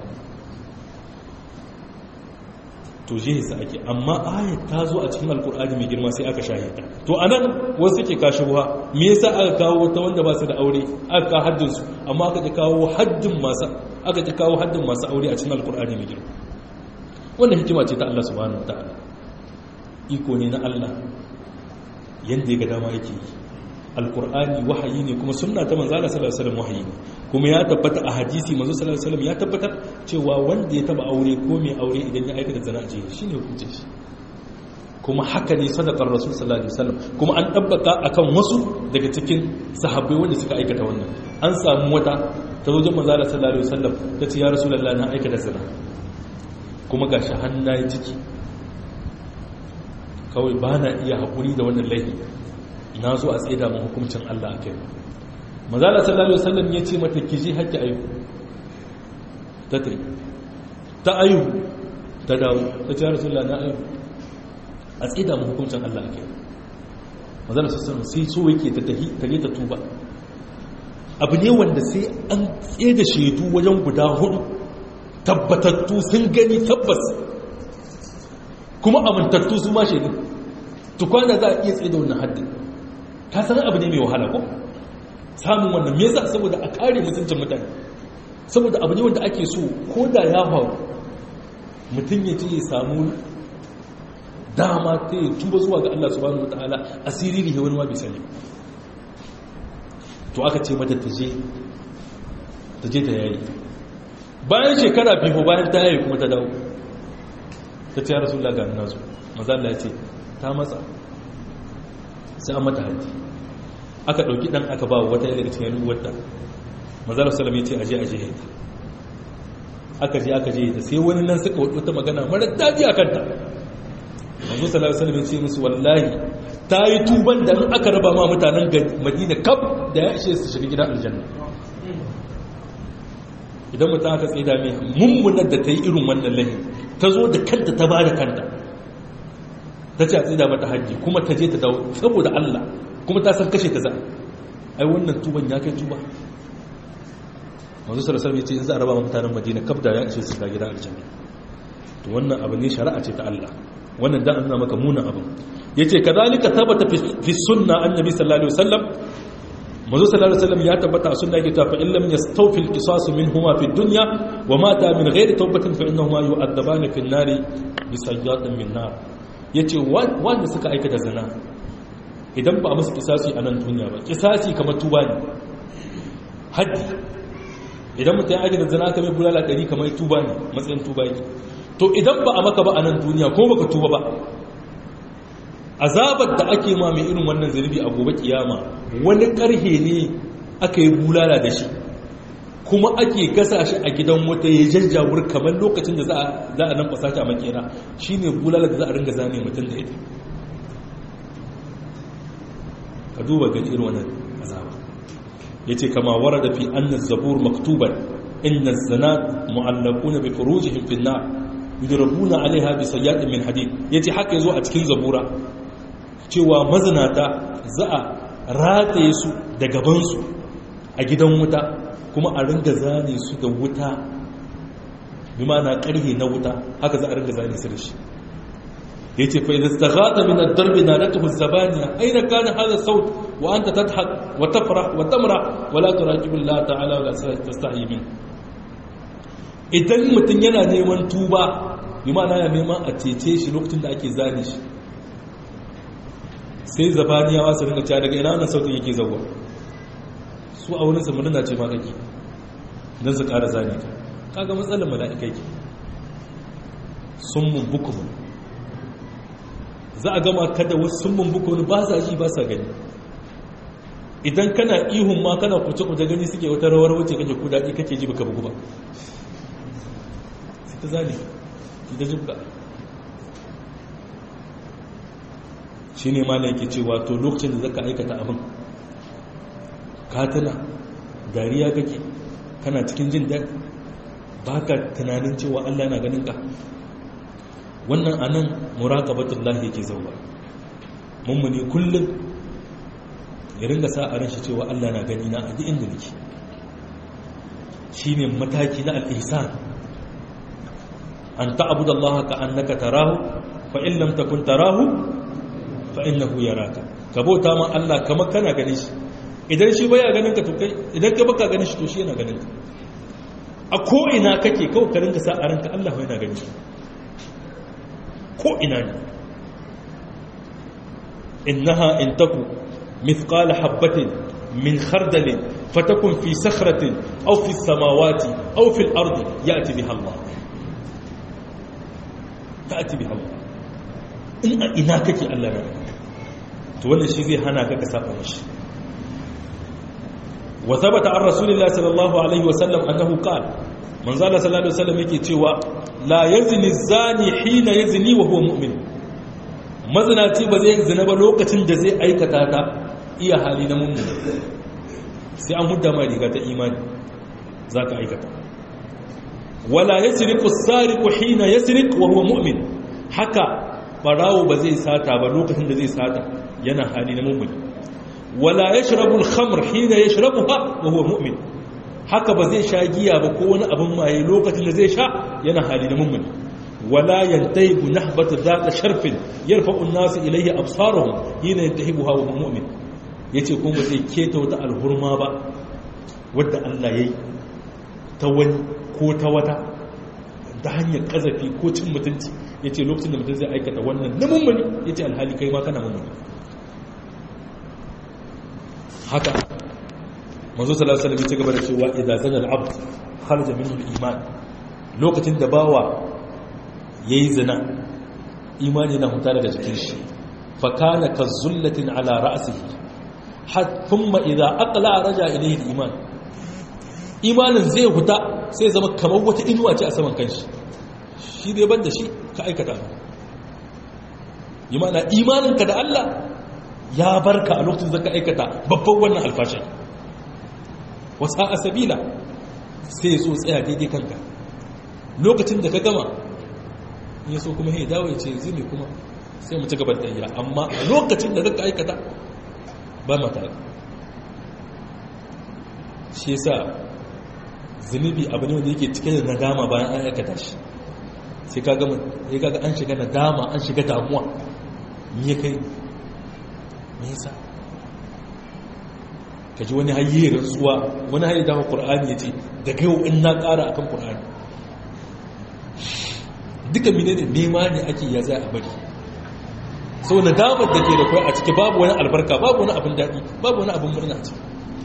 to je sa ake amma ayat ta zo a cikin alqur'ani mai girma sai aka shahida to anan wasu ke kashi ruwa me yasa aka kawo ta wanda ba su da aure aka ka haddin su amma aka kawo haddin masu aka kawo haddin masu aure a cikin alqur'ani mai girma wannan hikima ce ta Allah subhanahu wataala iko ne na Allah yadda ya ga dama yake yi alkur'ani wahayi ne kuma sunna ta manzo Allah sallallahu alaihi wasallam wahayi ne kuma ya tabbata a hadisi manzo sallallahu alaihi wasallam ya tabbatar cewa wanda ya taba aure ko mai aure idan ya aikata zina a jiya shine hukunce shi kuma haka ne sadaqar rasul sallallahu alaihi wasallam kuma an tabbata akan wasu daga cikin sahabbai wanda suka aikata wannan an samu wata ta wajen manzo Allah sallallahu alaihi wasallam ta ce ya rasulullahi na aikata zina kuma gashi hannaye ciki kawai ba na iya haƙuri da wannan laifi na zo a tsaida mu hukuncin Allah a kai mazala sallallahu alaihi wasallam ya ce mata ki je haƙƙi ayu ta tai ta ayu ta dawo ta ce rasulullah na ayu a tsida mu hukuncin Allah ake mazala sassan sai so yake ta tahi ta ta tuba abu ne wanda sai an tsaye da shaidu wajen guda hudu tabbatattu sun gani tabbas kuma amintattu su ma shaidu tukwana za a iya tsaye da wannan haddin ka san abu ne mai wahala ko samun wannan me yasa saboda a kare mutuncin mutane saboda abu ne wanda ake so ko da ya faru mutum ya ce ya samu dama ta yi tuba zuwa ga Allah subhanahu wataala asiri ne wani ma bai sani to aka ce mata ta je ta je ta yayi bayan shekara biyu bayan ta yayi kuma ta dawo ta ce ya rasulullah ga nazo maza Allah ya ce ta matsa sai an mata haji aka ɗauki ɗan aka ba wata daga cikin ruwarta mazara salam ya ce aje aje ya aka je aka je ta sai wani nan suka wata magana mara daji a kanta manzo sallallahu alaihi wasallam ya ce musu wallahi ta yi tuban da aka raba ma mutanen madina kaf da ya ishe su shiga gidan aljanna idan mutum aka tsaye da mai mummunar da ta yi irin wannan lahi ta zo da kanta ta ba da kanta ta ce a tsida mata hajji kuma ta je ta dawo saboda Allah kuma ta san kashe ta za ai wannan tuban ya kai tuba manzo sallallahu alaihi wasallam ya ce za a raba mutanen Madina kaf da ya ce su ga gidan aljanna to wannan abu ne shari'a ce ta Allah wannan dan an maka munan abu yace kadalika thabata fi sunna annabi sallallahu alaihi wasallam manzo sallallahu alaihi wasallam ya tabbata a sunna yake ta fa illam yastawfi al-qisas minhuma fi dunya wa mata min ghairi tawbatin fa innahuma yu'adabani fi an-nari bi sayyatin min nar yace wanda suka aikata zina idan ba a musu kisasi a nan duniya ba kisasi kamar tuba ne haddi idan mutum ya aikata zina kamar bulala ɗari kamar tuba ne matsayin tuba ne to idan ba a maka ba a nan duniya ko baka tuba ba azabar da ake ma mai irin wannan zunubi a gobe kiyama wani karhe ne aka yi bulala da shi kuma ake gasa shi a gidan wata ya jajjawur kamar lokacin da za a nan fasata a makera shi ne bulala da za a ringa zane mutum da ita ka duba gani irin wannan azaba ya ce kama wara da fi annan zabur maktuban inna zana mu'allakuna bi furujihim fi nar yudrabuna alaiha bi sayyatin min hadid yace haka yazo a cikin zabura cewa mazinata za a rataye su da gabansu a gidan wuta kuma a ringa zane su da wuta bi na karhe na wuta haka za a ringa zane su da shi ya ce fa'idar staghata min ad-darbi na latuhu zabaniya aina kana hadha saut wa anta tadhak wa tafrah wa tamra wa la turaqibu Allah ta'ala wa la tastahi min idan mutum yana neman tuba bi ma'ana ya neman a cece shi lokacin da ake zane shi sai zabaniyawa su ringa cewa daga ina wannan sautin yake zauwa su a wurin samanin na ce ma kake don su ƙara zane ta kaga matsalar mala'ikai ke sun mun bukumun za a gama kada wasu sun mun bukumun ba sa ji ba sa gani idan kana ihun ma kana kuce-kuce gani suke wata rawar wacce kake ku daɗi kake ji baka bugu ba sai ta zane ta jibga shi ne ma yake cewa to lokacin da zaka aikata abin katana dariya kake kana cikin jin daɗi ba ka tunanin cewa allah na ganin ka wannan anan muraqabatullah yake zauwa mummuni kullum ya ringa sa a ranshi cewa allah na gani na a duk inda nake shine mataki na al-ihsan an ta'budu allaha ka annaka tarahu fa in lam takun tarahu fa innahu yaraka ka bauta ma Allah kamar kana ganin shi idan shi baya ganin ka to kai idan ka baka ganin shi to shi yana ganin ka a ko ina kake kawai ka rinka sa a ranka Allah yana ganin shi ko ina ne innaha in taku mithqala habatin min khardalin fatakun fi sakhratin aw fi samawati aw fi al-ardi ya'ti biha Allah ta'ti biha Allah in a ina kake Allah na to wannan shi zai hana ka ka saba mishi wa thabata an rasulillahi sallallahu alaihi wasallam annahu qala manzo Allah sallallahu alaihi wasallam yake cewa la yazni zani hina yazni wa huwa mu'min mazinaci ba zai zina ba lokacin da zai aikata ta iya hali na mummuni sai an hudda ma riga ta imani zaka aikata wala yasriqu as-sariqu hina yasriq wa huwa mu'min haka barawo ba zai sata ba lokacin da zai sata yana hali na mu'min wala yashrabu al-khamr hina yashrabuha wa huwa mu'min haka ba zai sha giya ba ko wani abin maye lokacin da zai sha yana hali na mu'min wala yantahibu nahbata dhata sharfin yarfa'u an-nasu ilayhi absaruhum hina yantahibuha wa huwa mu'min yace kuma zai keta wata alhurma ba wadda Allah yayi ta wani ko ta wata ta hanyar kazafi ko cin mutunci yace lokacin da mutum zai aikata wannan na mummuni yace alhali kai ma kana mummuni haka manzo sallallahu alaihi wasallam ya gaba da cewa idza zana al-abd kharaja minhu al-iman lokacin da bawa yayi zina imani na huta daga jikin shi fa kana kazullatin ala ra'sihi hat thumma idza aqla raja ilayhi al-iman imanin zai huta sai zama kamar wata inuwa ce a saman kanshi shi dai banda shi ka aikata imana imaninka da Allah ya barka a lokacin zaka aikata babban wannan alfashin wasa a sabila sai ya so tsaya daidai kanka lokacin da ka gama ya so kuma ya dawo ya ce zai kuma sai mu ci gaban da amma a lokacin da zaka aikata ba mata shi yasa zunubi abu ne wanda yake cike da nadama bayan an aikata shi sai ka gama ya kaga an shiga nadama an shiga damuwa me ya kai me yasa ka ji wani hayye rantsuwa wani hayye dawo qur'ani yace daga yau in na ƙara akan qur'ani duka menene nema ne ake ya zai a bari sau nadamar da ke da kai a ciki babu wani albarka babu wani abin daɗi babu wani abin murna a ciki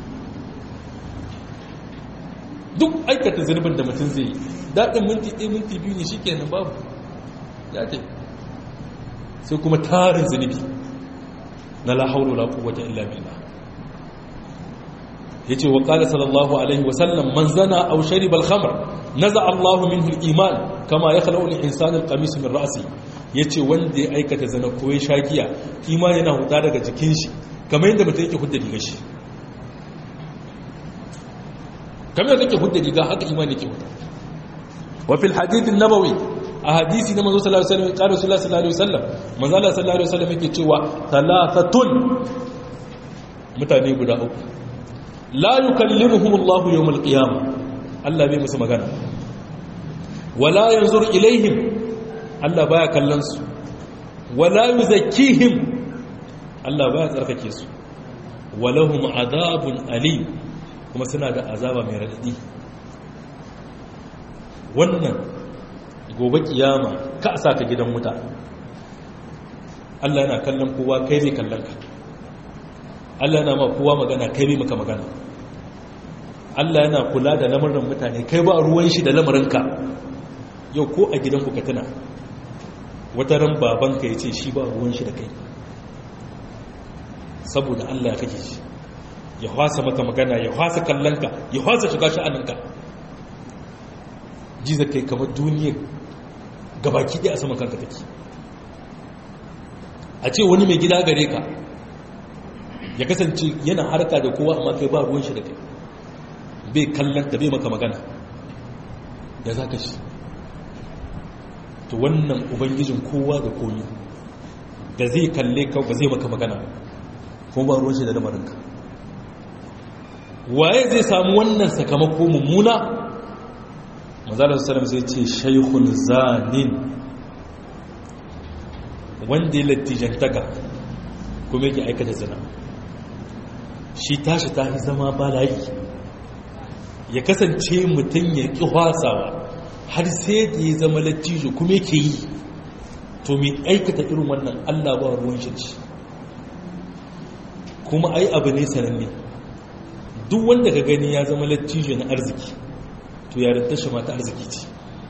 duk aikata zunubin da mutum zai yi daɗin minti ɗaya minti biyu ne shi kenan babu ya ce sai kuma tarin zunubi na lahauru la quwwata illa billah yace wa qala sallallahu alaihi wa sallam man zana aw shariba al-khamr naza Allahu minhu al-iman kama yakhlu al-insanu al-qamis min ra'si yace wanda ya aikata zina ko ya shagiya imani yana huta daga jikin shi kamar yadda mutum yake hudda rigar shi kamar yadda yake hudda riga haka imani yake huta wa fil hadith an-nabawi a hadisi na manzo sallallahu alaihi wasallam qala sallallahu alaihi wasallam manzo Allah sallallahu alaihi wasallam yake cewa thalathatun mutane guda uku la yukallimuhum Allah yawm al-qiyamah Allah bai musu magana wala yanzur ilaihim Allah baya kallon su wala yuzakkihim Allah baya tsarkake su walahum adabun alim kuma suna da azaba mai radadi wannan gobe kiyama ka sa ka gidan wuta Allah yana kallon kowa kai zai kallon ka Allah yana ma kowa magana kai bai maka magana Allah yana kula da lamarin mutane kai ba ruwan shi da lamarinka yau ko a gidanku ka tuna wata ran babanka ya ce shi ba ruwan shi da kai saboda Allah ya kake shi ya hwasa maka magana ya hwasa kallonka ya hwasa shiga sha'aninka jiza kai kamar duniyar gabaki ɗaya a saman kanka take a ce wani mai gida gare ka ya kasance yana harka da kowa amma kai ba ruwan shi da kai bai kallon da bai maka magana ya za ka shi to wannan ubangijin kowa da komi da zai kalle ka ba zai maka magana kuma ba ruwan shi da lamarinka waye zai samu wannan sakamako mummuna mazalar salam zai ce shaikun zanin wanda ya lattijantaka kuma yake aikata zina shi tashi ta zama balayi ya kasance mutum ya ƙi wasawa har sai da ya zama lattijo kuma yake yi to mai aikata irin wannan allah ba ruwan shi kuma ai abu ne sananne duk wanda ka gani ya zama lattijo na arziki to yarinta shi ma ta arziki ce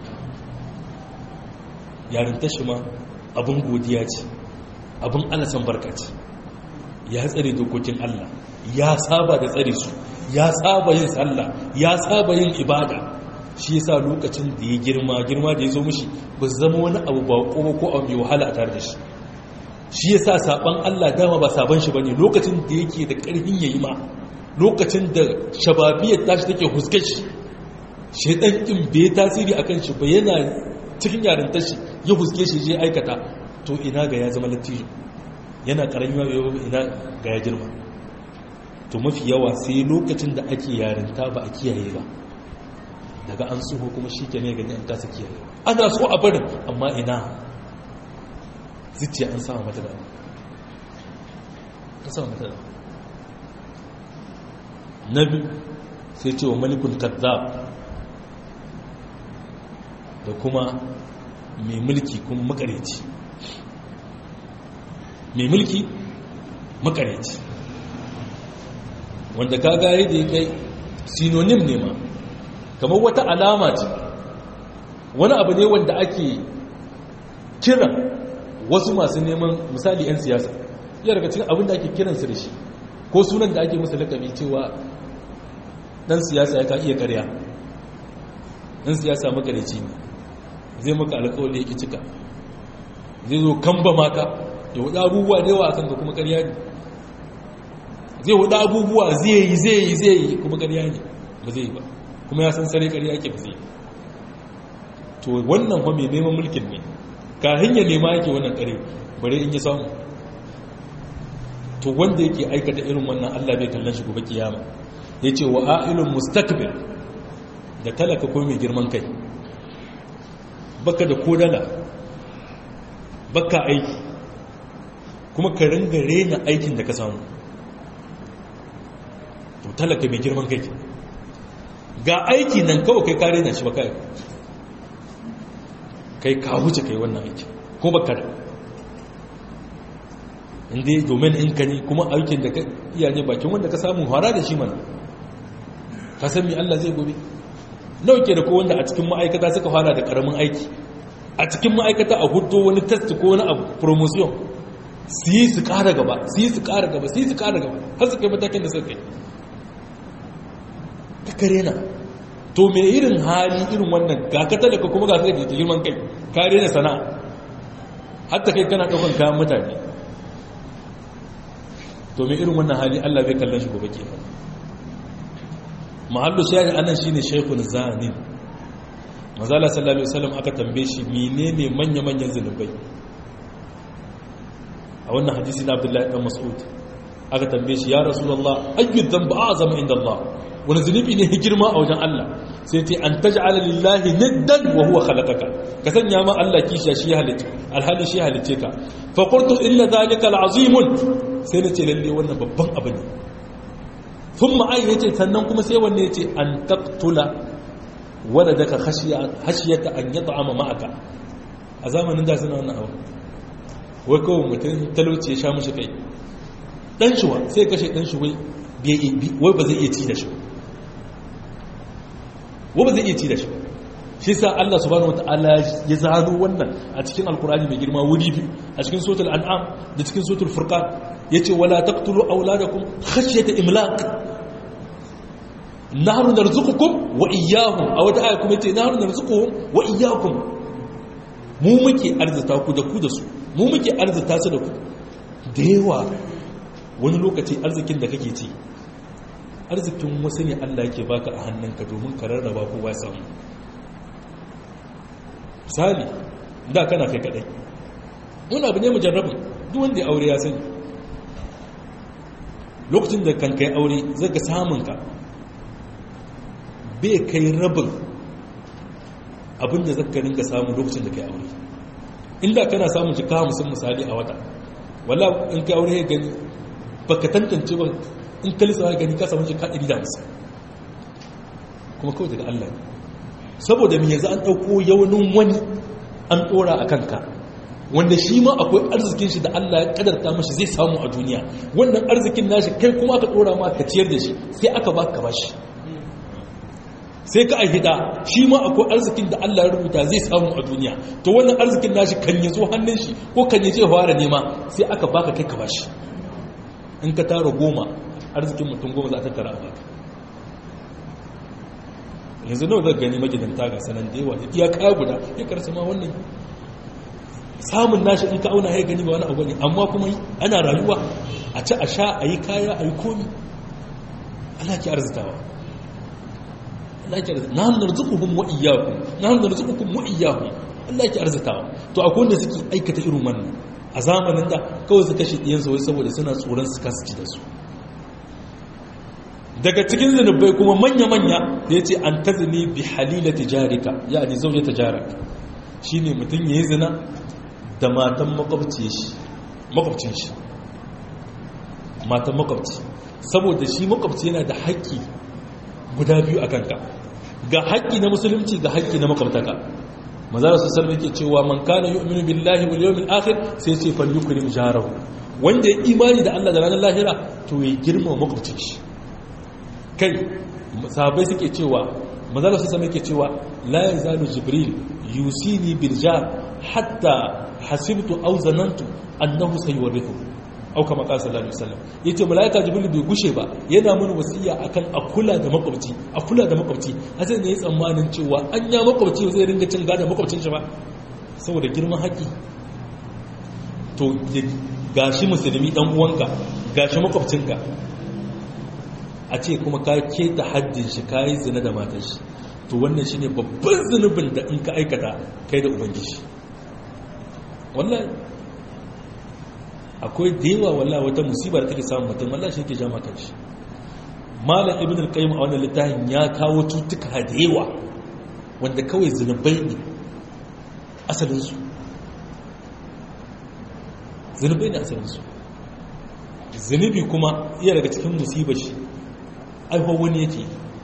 yarinta shi ma abin godiya ce abin alasan barka ce ya tsare dokokin Allah ya saba da tsare su ya saba yin sallah ya saba yin ibada shi yasa lokacin da ya girma girma da ya zo mishi ba zama wani abu ba ko ko abu mai wahala a tare da shi shi yasa saban Allah dama ba saban shi bane lokacin da yake da karfin yayi ma lokacin da shababiyar tashi take huske shi shaidan in bai tasiri akan shi ba yana cikin yarintar shi ya huske shi je aikata to ina ga ya zama lattijo yana karami ma ina ga ya girma to mafi yawa sai lokacin da ake yarinta ba a kiyaye ba daga an tsoho kuma shi ke ne gani an kasa kiyaye ana so a barin amma ina zuciya an sama mata da an sama mata da na biyu sai ce wa malikul kazzab da kuma mai mulki kuma makareci mai mulki makareci wanda kagaye da ya kai sinonim ne ma kamar wata alama ce wani abu ne wanda ake kira wasu masu neman misali 'yan siyasa iya daga cikin abin da ake kiransu da shi ko sunan da ake musu lakabi cewa dan siyasa ya ka iya karya dan siyasa makareci ne zai maka alkawali yake cika zai zo kamba maka ya wuɗa abubuwa da yawa a kanka kuma karya ne zai wuɗa abubuwa zai yi zai yi zai yi kuma karya ne ba zai yi ba kuma ya san sare karya ake ba zai yi to wannan fa mai neman mulkin ne kahin ya nema yake wannan kare bare in ya samu to wanda yake aikata irin wannan Allah bai kallon shi gobe kiyama yace wa a'ilun mustakbir da talaka ko mai girman kai baka da kodala baka aiki kuma ka ringa rena aikin da ka samu to talaka mai girman kai ga aiki nan kawai kai kare na shi baka aiki kai ka wuce kai wannan aiki ko baka da inda domin in ka ne kuma aikin da ka iya ne bakin wanda ka samu hara da shi mana ka san mi Allah zai gobe nauke da ko wanda a cikin ma'aikata suka fara da karamin aiki a cikin ma'aikata a hudu wani test ko wani abu promotion su yi su kara gaba su yi su kara gaba su yi su kara gaba har su kai matakin da suka kai ka kare na to me irin hali irin wannan ga ka talaka kuma ga kai da girman kai kare na sana'a hatta kai kana daukan kayan mutane to me irin wannan hali Allah bai kallon shi gobe ke mahallu shayi anan shine shaykhun zanin mazala sallallahu alaihi wasallam aka tambaye shi menene manya manyan zanubai a wannan hadisi na Abdullahi dan Mas'ud aka tambaye shi ya rasulullah ayyu dhanbu a'zamu inda Allah wani zunubi ne girma a wajen Allah sai ce an taj'ala lillahi niddan wa huwa khalaqaka ka sanya ma Allah kishiya shi halitta alhali shi halice ka fa qultu illa dhalika alazim sai nace lalle wannan babban abu ne thumma ay yace sannan kuma sai wanne yace an taqtula waladaka khashiya khashiyata an yat'ama ma'aka a zamanin da suna wannan abu wai kawai mutum talauci ya sha mushi kai dan shuwa sai kashe dan shi wai wai ba zai iya ci da shi wa ba zai iya ci da shi shi sa Allah subhanahu wataala ya zaro wannan a cikin alkurani mai girma wuri biyu a cikin suratul an'am da cikin suratul furqan yace wala taqtulu auladakum khashyata imlaq nahnu narzuqukum wa iyyahum a wata aya kuma yace nahnu narzuquhum wa iyyakum mu muke arzuta ku da ku da su mu muke arzuta su da ku da yawa wani lokaci arzikin da kake ci arzikin wasu ne Allah yake baka a hannunka domin ka rarraba kowa samu misali da kana kai kadai wani abu ne mujarrabin duk wanda ya aure ya sani lokacin da kan kai aure zai ga samunka bai kai rabin abinda zaka ringa samu lokacin da kai aure inda kana samun jika musun misali a wata wala in kai aure ya gani baka tantance ba in kalisa ya gani ka samu jika 150 kuma kawai daga Allah saboda me yanzu an ɗauko yaunin wani an ɗora a kanka wanda shi ma akwai arzikin shi da Allah ya kadarta mashi zai samu a duniya wannan arzikin nashi kai kuma aka ɗora ma ka ciyar da shi sai aka ba ka bashi sai ka ahida shi ma akwai arzikin da Allah ya rubuta zai samu a duniya to wannan arzikin nashi kan ya zo hannun shi ko kan ya je fara nema sai aka baka kai ka bashi in ka tara goma arzikin mutum goma za ta tara a baka yanzu nawa zai gani magidanta ga sanan da yawa iya kaya guda ya karsa ma wannan samun nashi in ka auna ya gani ba wani abu ne amma kuma ana rayuwa a ci a sha a yi kaya a yi komi ana ki arzitawa Allah yake arzita nahnu narzuquhum wa iyyakum nahnu narzuqukum wa iyyahum Allah yake arzitawa to akwai wanda suke aikata irin wannan a zamanin da kawai su kashe ɗiyansu wai saboda suna tsoron su kasu ci da su daga cikin zunubai kuma manya-manya da ya ce an ta zini bi halila tijarika ya ne zaune tijaraka shi ne mutum ya yi zina da matan makwabcin shi matan makwabci saboda shi makwabci yana da haƙƙi guda biyu a kanka ga haƙƙi na musulunci ga haƙƙi na makwabtaka mazara su salma yake cewa man kana yu'minu billahi wal yawmil akhir sai ce fal yukrim jarahu wanda ya imani da Allah da ranar lahira to ya girma makwabcin shi kai sahabbai suke cewa mazala su salma yake cewa la yazalu jibril yusini bil jar hatta hasibtu aw zanantu annahu sayurithu au kama qala sallallahu alaihi wasallam yace malaika jibril bai gushe ba yana mun wasiya akan akula da makwabci akula da makwabci a sai ne ya tsammanin cewa an ya makwabci zai ringa cin gadon makwabcin shi ba saboda girman haƙi to gashi musulmi dan uwanka gashi makwabcinka a ce kuma ka keta haddin shi ka yi zina da matar shi to wannan shine babban zunubin da in ka aikata kai da ubangiji wallahi akwai da yawa wallahi wata musibar take samun mutum wallahi shi ke jama kanshi malam ibn al-qayyim a wannan littafin ya kawo tutuka da yawa wanda kawai zunubai ne asalin su zunubai ne asalin su zunubi kuma iya daga cikin musibar shi aiho wani yake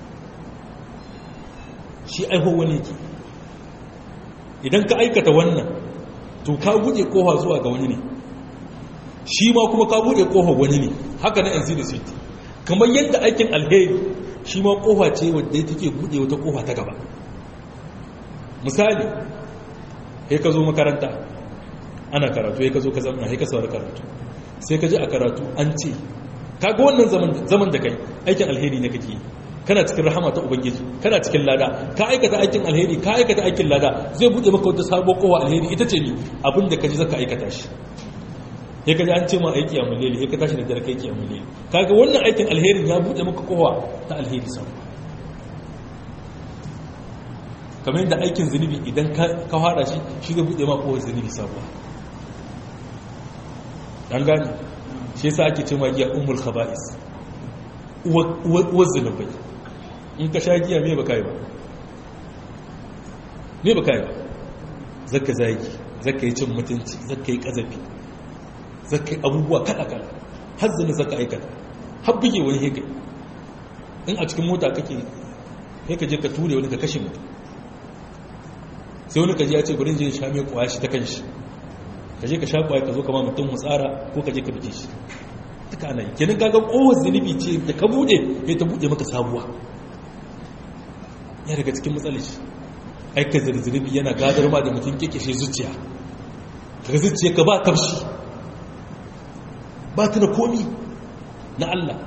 shi aiho wani yake idan ka aikata wannan to ka buɗe kowa zuwa ga wani ne shi ma kuma ka buɗe kowa wani ne haka na yanzu da city kamar yadda aikin alheri shi ma kowa ce wadda take buɗe wata kowa ta gaba misali ya ka zo makaranta ana karatu ya ka zo ka zama ya ka saurari karatu sai ka ji a karatu an ce kaga wannan zaman da kai aikin alheri ne kake kana cikin rahama ta ubangiji kana cikin lada ka aikata aikin alheri ka aikata aikin lada zai bude maka wata sabuwar kowa alheri ita ce ni abinda ka ji zaka aikata shi ya kaji an ce ma aiki a muleli ya ka tashi da dare kai ki a muleli kaga wannan aikin alherin ya bude maka kowa ta alheri sau kamar yadda aikin zunubi idan ka fada shi shi zai bude maka kowa zunubi sabuwa an gane shi yasa ake ce ma giya ummul khaba'is uwar zunubai in ka sha giya me baka yi ba me baka yi ba zaka zagi zaka yi cin mutunci zaka yi kazafi zaka yi abubuwa kada-kada har zina zaka aikata har buge wani heka in a cikin mota kake heka je ka ture wani ka kashe mutum sai wani kaji ya ce gudun je sha mai kwaya shi ta kan shi ka je ka sha kwaya ka zo kama mutum mutsara ko ka je ka bige shi duka ana yi kenan kaga kowar zunubi ce da ka bude ya ta bude maka sabuwa ya daga cikin matsalar shi aika zunubi yana gadar ma da mutum kekeshe zuciya daga zuciya ka ba tafshi ba ta na komi na Allah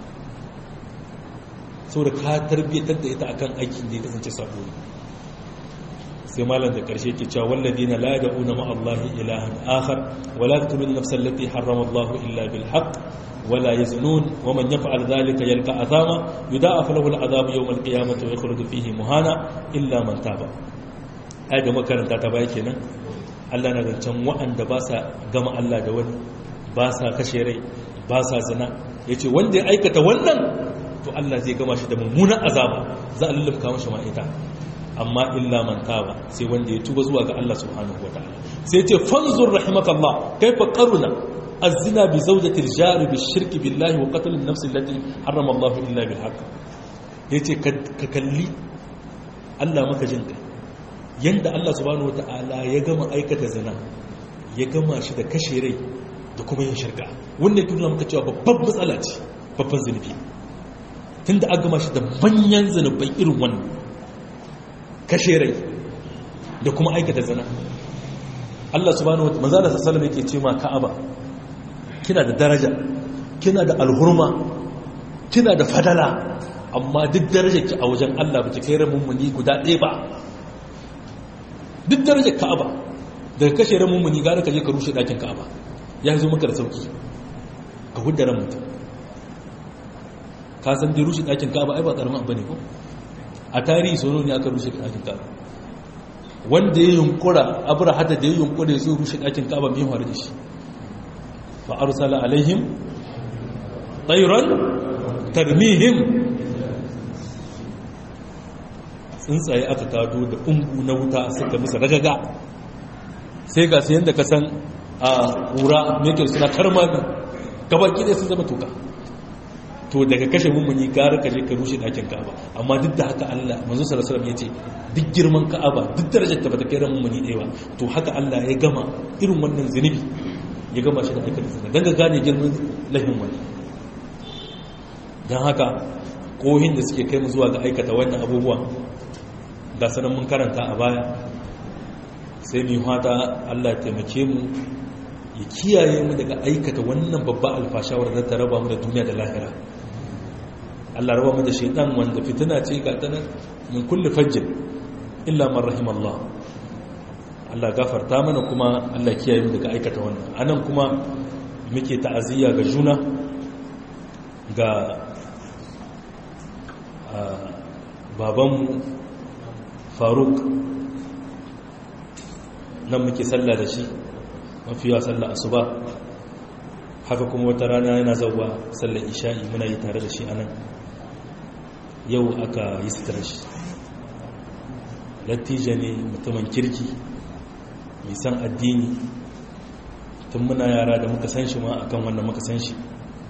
sau da ka tarbiyyatar da ita akan aikin da ya kasance sabo sai malam da karshe ke cewa walladina la yad'una ma Allah ilahan akhar wa la yaqtuluna nafsan allati harrama Allah illa bil haqq wa la yaznun wa man yaf'al dhalika yalqa azama yudha'af lahu al adhab yawm al qiyamati wa yakhruju fihi muhana illa man taba ai da makaranta ta bai kenan Allah na zancen wa'anda ba sa gama Allah da wani ba sa kashe rai ba sa zina yace wanda ya aikata wannan to Allah zai gama shi da mummunan azaba za a lullumka mashi ma'ita amma illa man taba sai wanda ya tuba zuwa ga Allah subhanahu wataala sai ce fanzur rahimakallah kaifa qaruna az-zina bi zawjati al-jari bi shirk billahi wa qatl an-nafs allati harrama Allah illa bil haqq yace ka kalli Allah maka jin kai yanda Allah subhanahu wataala ya gama aikata zina ya gama shi da kashe rai da kuma yin shirka wannan tuna maka cewa babban matsala ce babban zunubi tunda aka gama shi da manyan zunubai irin wannan kashe rai da kuma aikata zina Allah subhanahu wa ta'ala manzo sallallahu yake ce ma Ka'aba kina da daraja kina da alhurma kina da fadala amma duk darajar ki a wajen Allah ba ki kai rabin muni guda ɗaya ba duk darajar Ka'aba daga kashe rabin muni gara ka je ka rushe ɗakin Ka'aba ya zo maka da sauki ka hudda ran mutum ka san dai rushe ɗakin Ka'aba ai ba karamin abu ne ko a tarihi sono ne aka rushe ɗakin kaba wanda ya yunkura abura hada da ya yunkura ya zo rushe ɗakin kaba mai faru da shi fa arsala alaihim tayran tarmihim tsuntsaye aka tado da ungu na wuta suka musu ragaga sai ga su yadda ka san a ƙura mekir suna karmami gabaki ɗaya sun zama toka to daga kashe mummuni gara ka je ka rushe ɗakin ka'aba amma duk da haka Allah manzo sallallahu alaihi ya ce duk girman ka'aba duk darajar ta bata kai ran mummuni ɗaya ba to haka Allah ya gama irin wannan zunubi ya gama shi da aikata zina dan ga gane girman lahin wani dan haka kohin da suke kai mu zuwa ga aikata wannan abubuwa ga sanan mun karanta a baya sai mu fata Allah ya taimake mu ya kiyaye mu daga aikata wannan babba alfashawar da ta raba mu da duniya da lahira Allah raba mu da shaitan wanda fitina ce ga tana min kulli fajjin illa man rahimallah Allah gafarta mana kuma Allah kiyaye mu daga aikata wannan anan kuma muke ta'aziyya ga juna ga babanmu faruk nan muke sallah da shi mafiya sallah asuba haka kuma wata rana yana zauwa sallar isha'i muna yi tare da shi a nan yau aka yi sutura shi lattija ne mutumin kirki mai san addini tun muna yara da muka san shi ma akan wannan muka san shi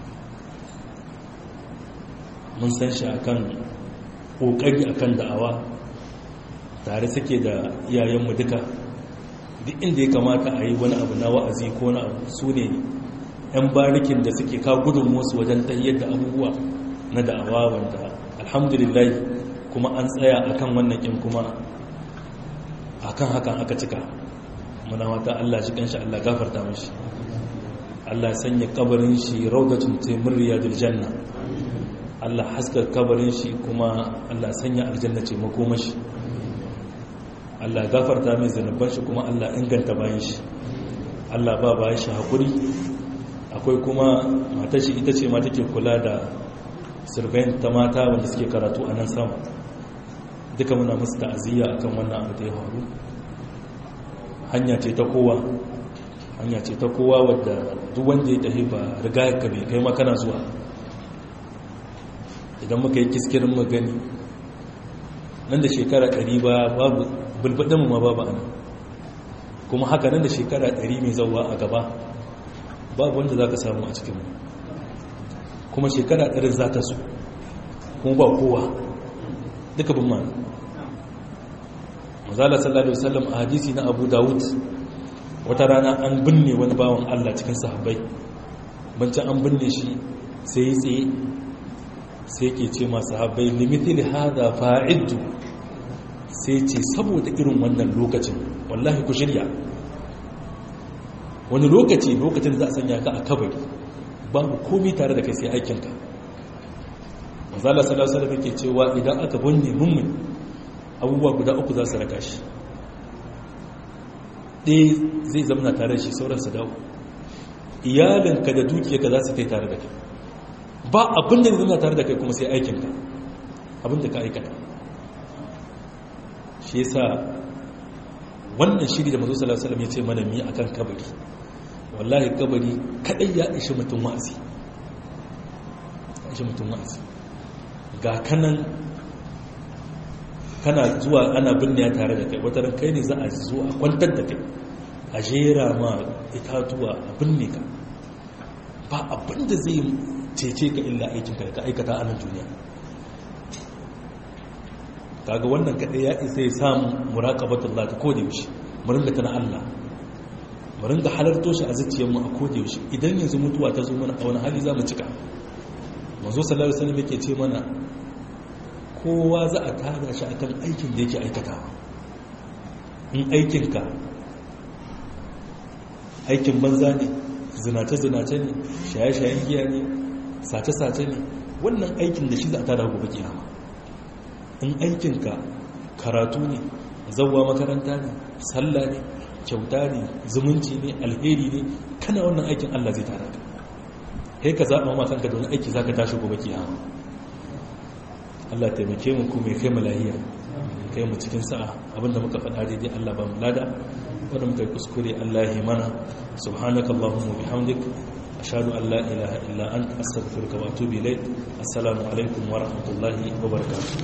mun san shi akan kokari akan da'awa tare suke da iyayenmu duka duk inda ya kamata a yi wani abu na wa'azi ko na abu su ne 'yan barikin da suke ka gudun wasu wajen tayyar da abubuwa na da'awa wanda alhamdulillah kuma an tsaya akan wannan kin kuma akan hakan aka cika muna wata Allah shi kanshi Allah gafarta mashi Allah sanya kabarin shi raudatun taimur riyadul janna Allah haska kabarin shi kuma Allah sanya aljanna ce makomashi Allah gafarta mai zanubban shi kuma Allah inganta bayan shi Allah ba bayan shi haƙuri akwai kuma matar shi ita ce ma take kula da surveyin ta mata wanda suke karatu a nan sama duka muna musu ta'aziyya akan wannan abu da ya faru hanya ce ta kowa hanya ce ta kowa wadda duk wanda ya tafi ba riga ka bai kai makana zuwa idan muka yi kiskirin magani nan da shekara ɗari ba babu bulbaɗinmu ma babu ana kuma haka nan da shekara ɗari mai zauwa a gaba babu wanda za ka samu a cikinmu kuma shekara ɗarin za ta su kuma ba kowa duka bin ma mazala sallallahu alaihi wasallam a hadisi na abu dawud wata rana an binne wani bawan allah cikin sahabbai bancin an binne shi sai yi tsaye sai ke ce masu habai limitil hada fa'iddu sai ce saboda irin wannan lokacin wallahi ku shirya wani lokaci lokacin za a sanya ka a kabari babu komi tare da kai sai aikinka mazala salasala da ke cewa idan aka bunne mummun abubuwa guda uku za su raka shi ɗaya zai zamana tare da shi sauran su dawo iyalinka da dukiyarka za su kai tare da kai ba abin da zama tare da kai kuma sai aikinka abin da ka aikata shi yasa wannan shiri da mazo sallallahu alaihi ya ce mana mi akan kabari wallahi kabari kadai ya ishi mutum wa'azi ishi mutum wa'azi ga kanan kana zuwa ana binne tare da kai wata ran kai ne za a zo a kwantar da kai a jera ma itatuwa a binne ka ba abin da zai cece ka illa aikinka da ka aikata a nan duniya kaga wannan kaɗai ya isa ya samu muraƙabatun lati ko da yaushe mu ringa tana Allah mu ringa halarto shi a zuciyarmu a ko da yaushe idan yanzu mutuwa ta zo mana a wani hali za mu cika manzo sallallahu alaihi wasallam yake ce mana kowa za a tada shi akan aikin da yake aikatawa in aikinka aikin banza ne zinace-zinace ne shaye-shayen giya ne sace-sace ne wannan aikin da shi za a tada gobe kiyama in aikinka karatu ne zauwa makaranta ne sallah ne kyauta ne zumunci ne alheri ne kana wannan aikin allah zai tara ka kai ka zaɓa ma kanka da wani aiki za ka tashi gobe kiyama Allah taimake mu kuma ya kai mu lahiya kai mu cikin sa'a abinda muka faɗa daidai Allah ba mu lada wanda muka yi kuskure Allah ya mana subhanaka allahumma bihamdik ashhadu an la ilaha illa anta astaghfiruka wa atubu ilayk assalamu alaikum wa rahmatullahi wa barakatuh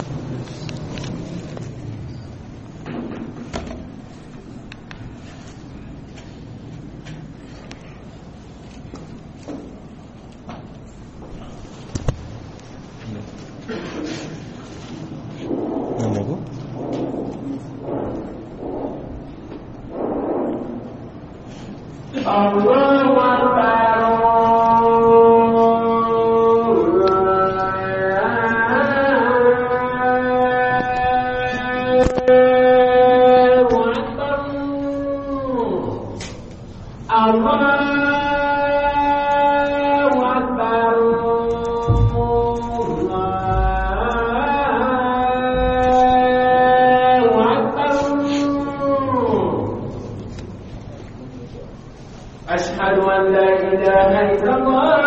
أشهد أن لا إله إلا الله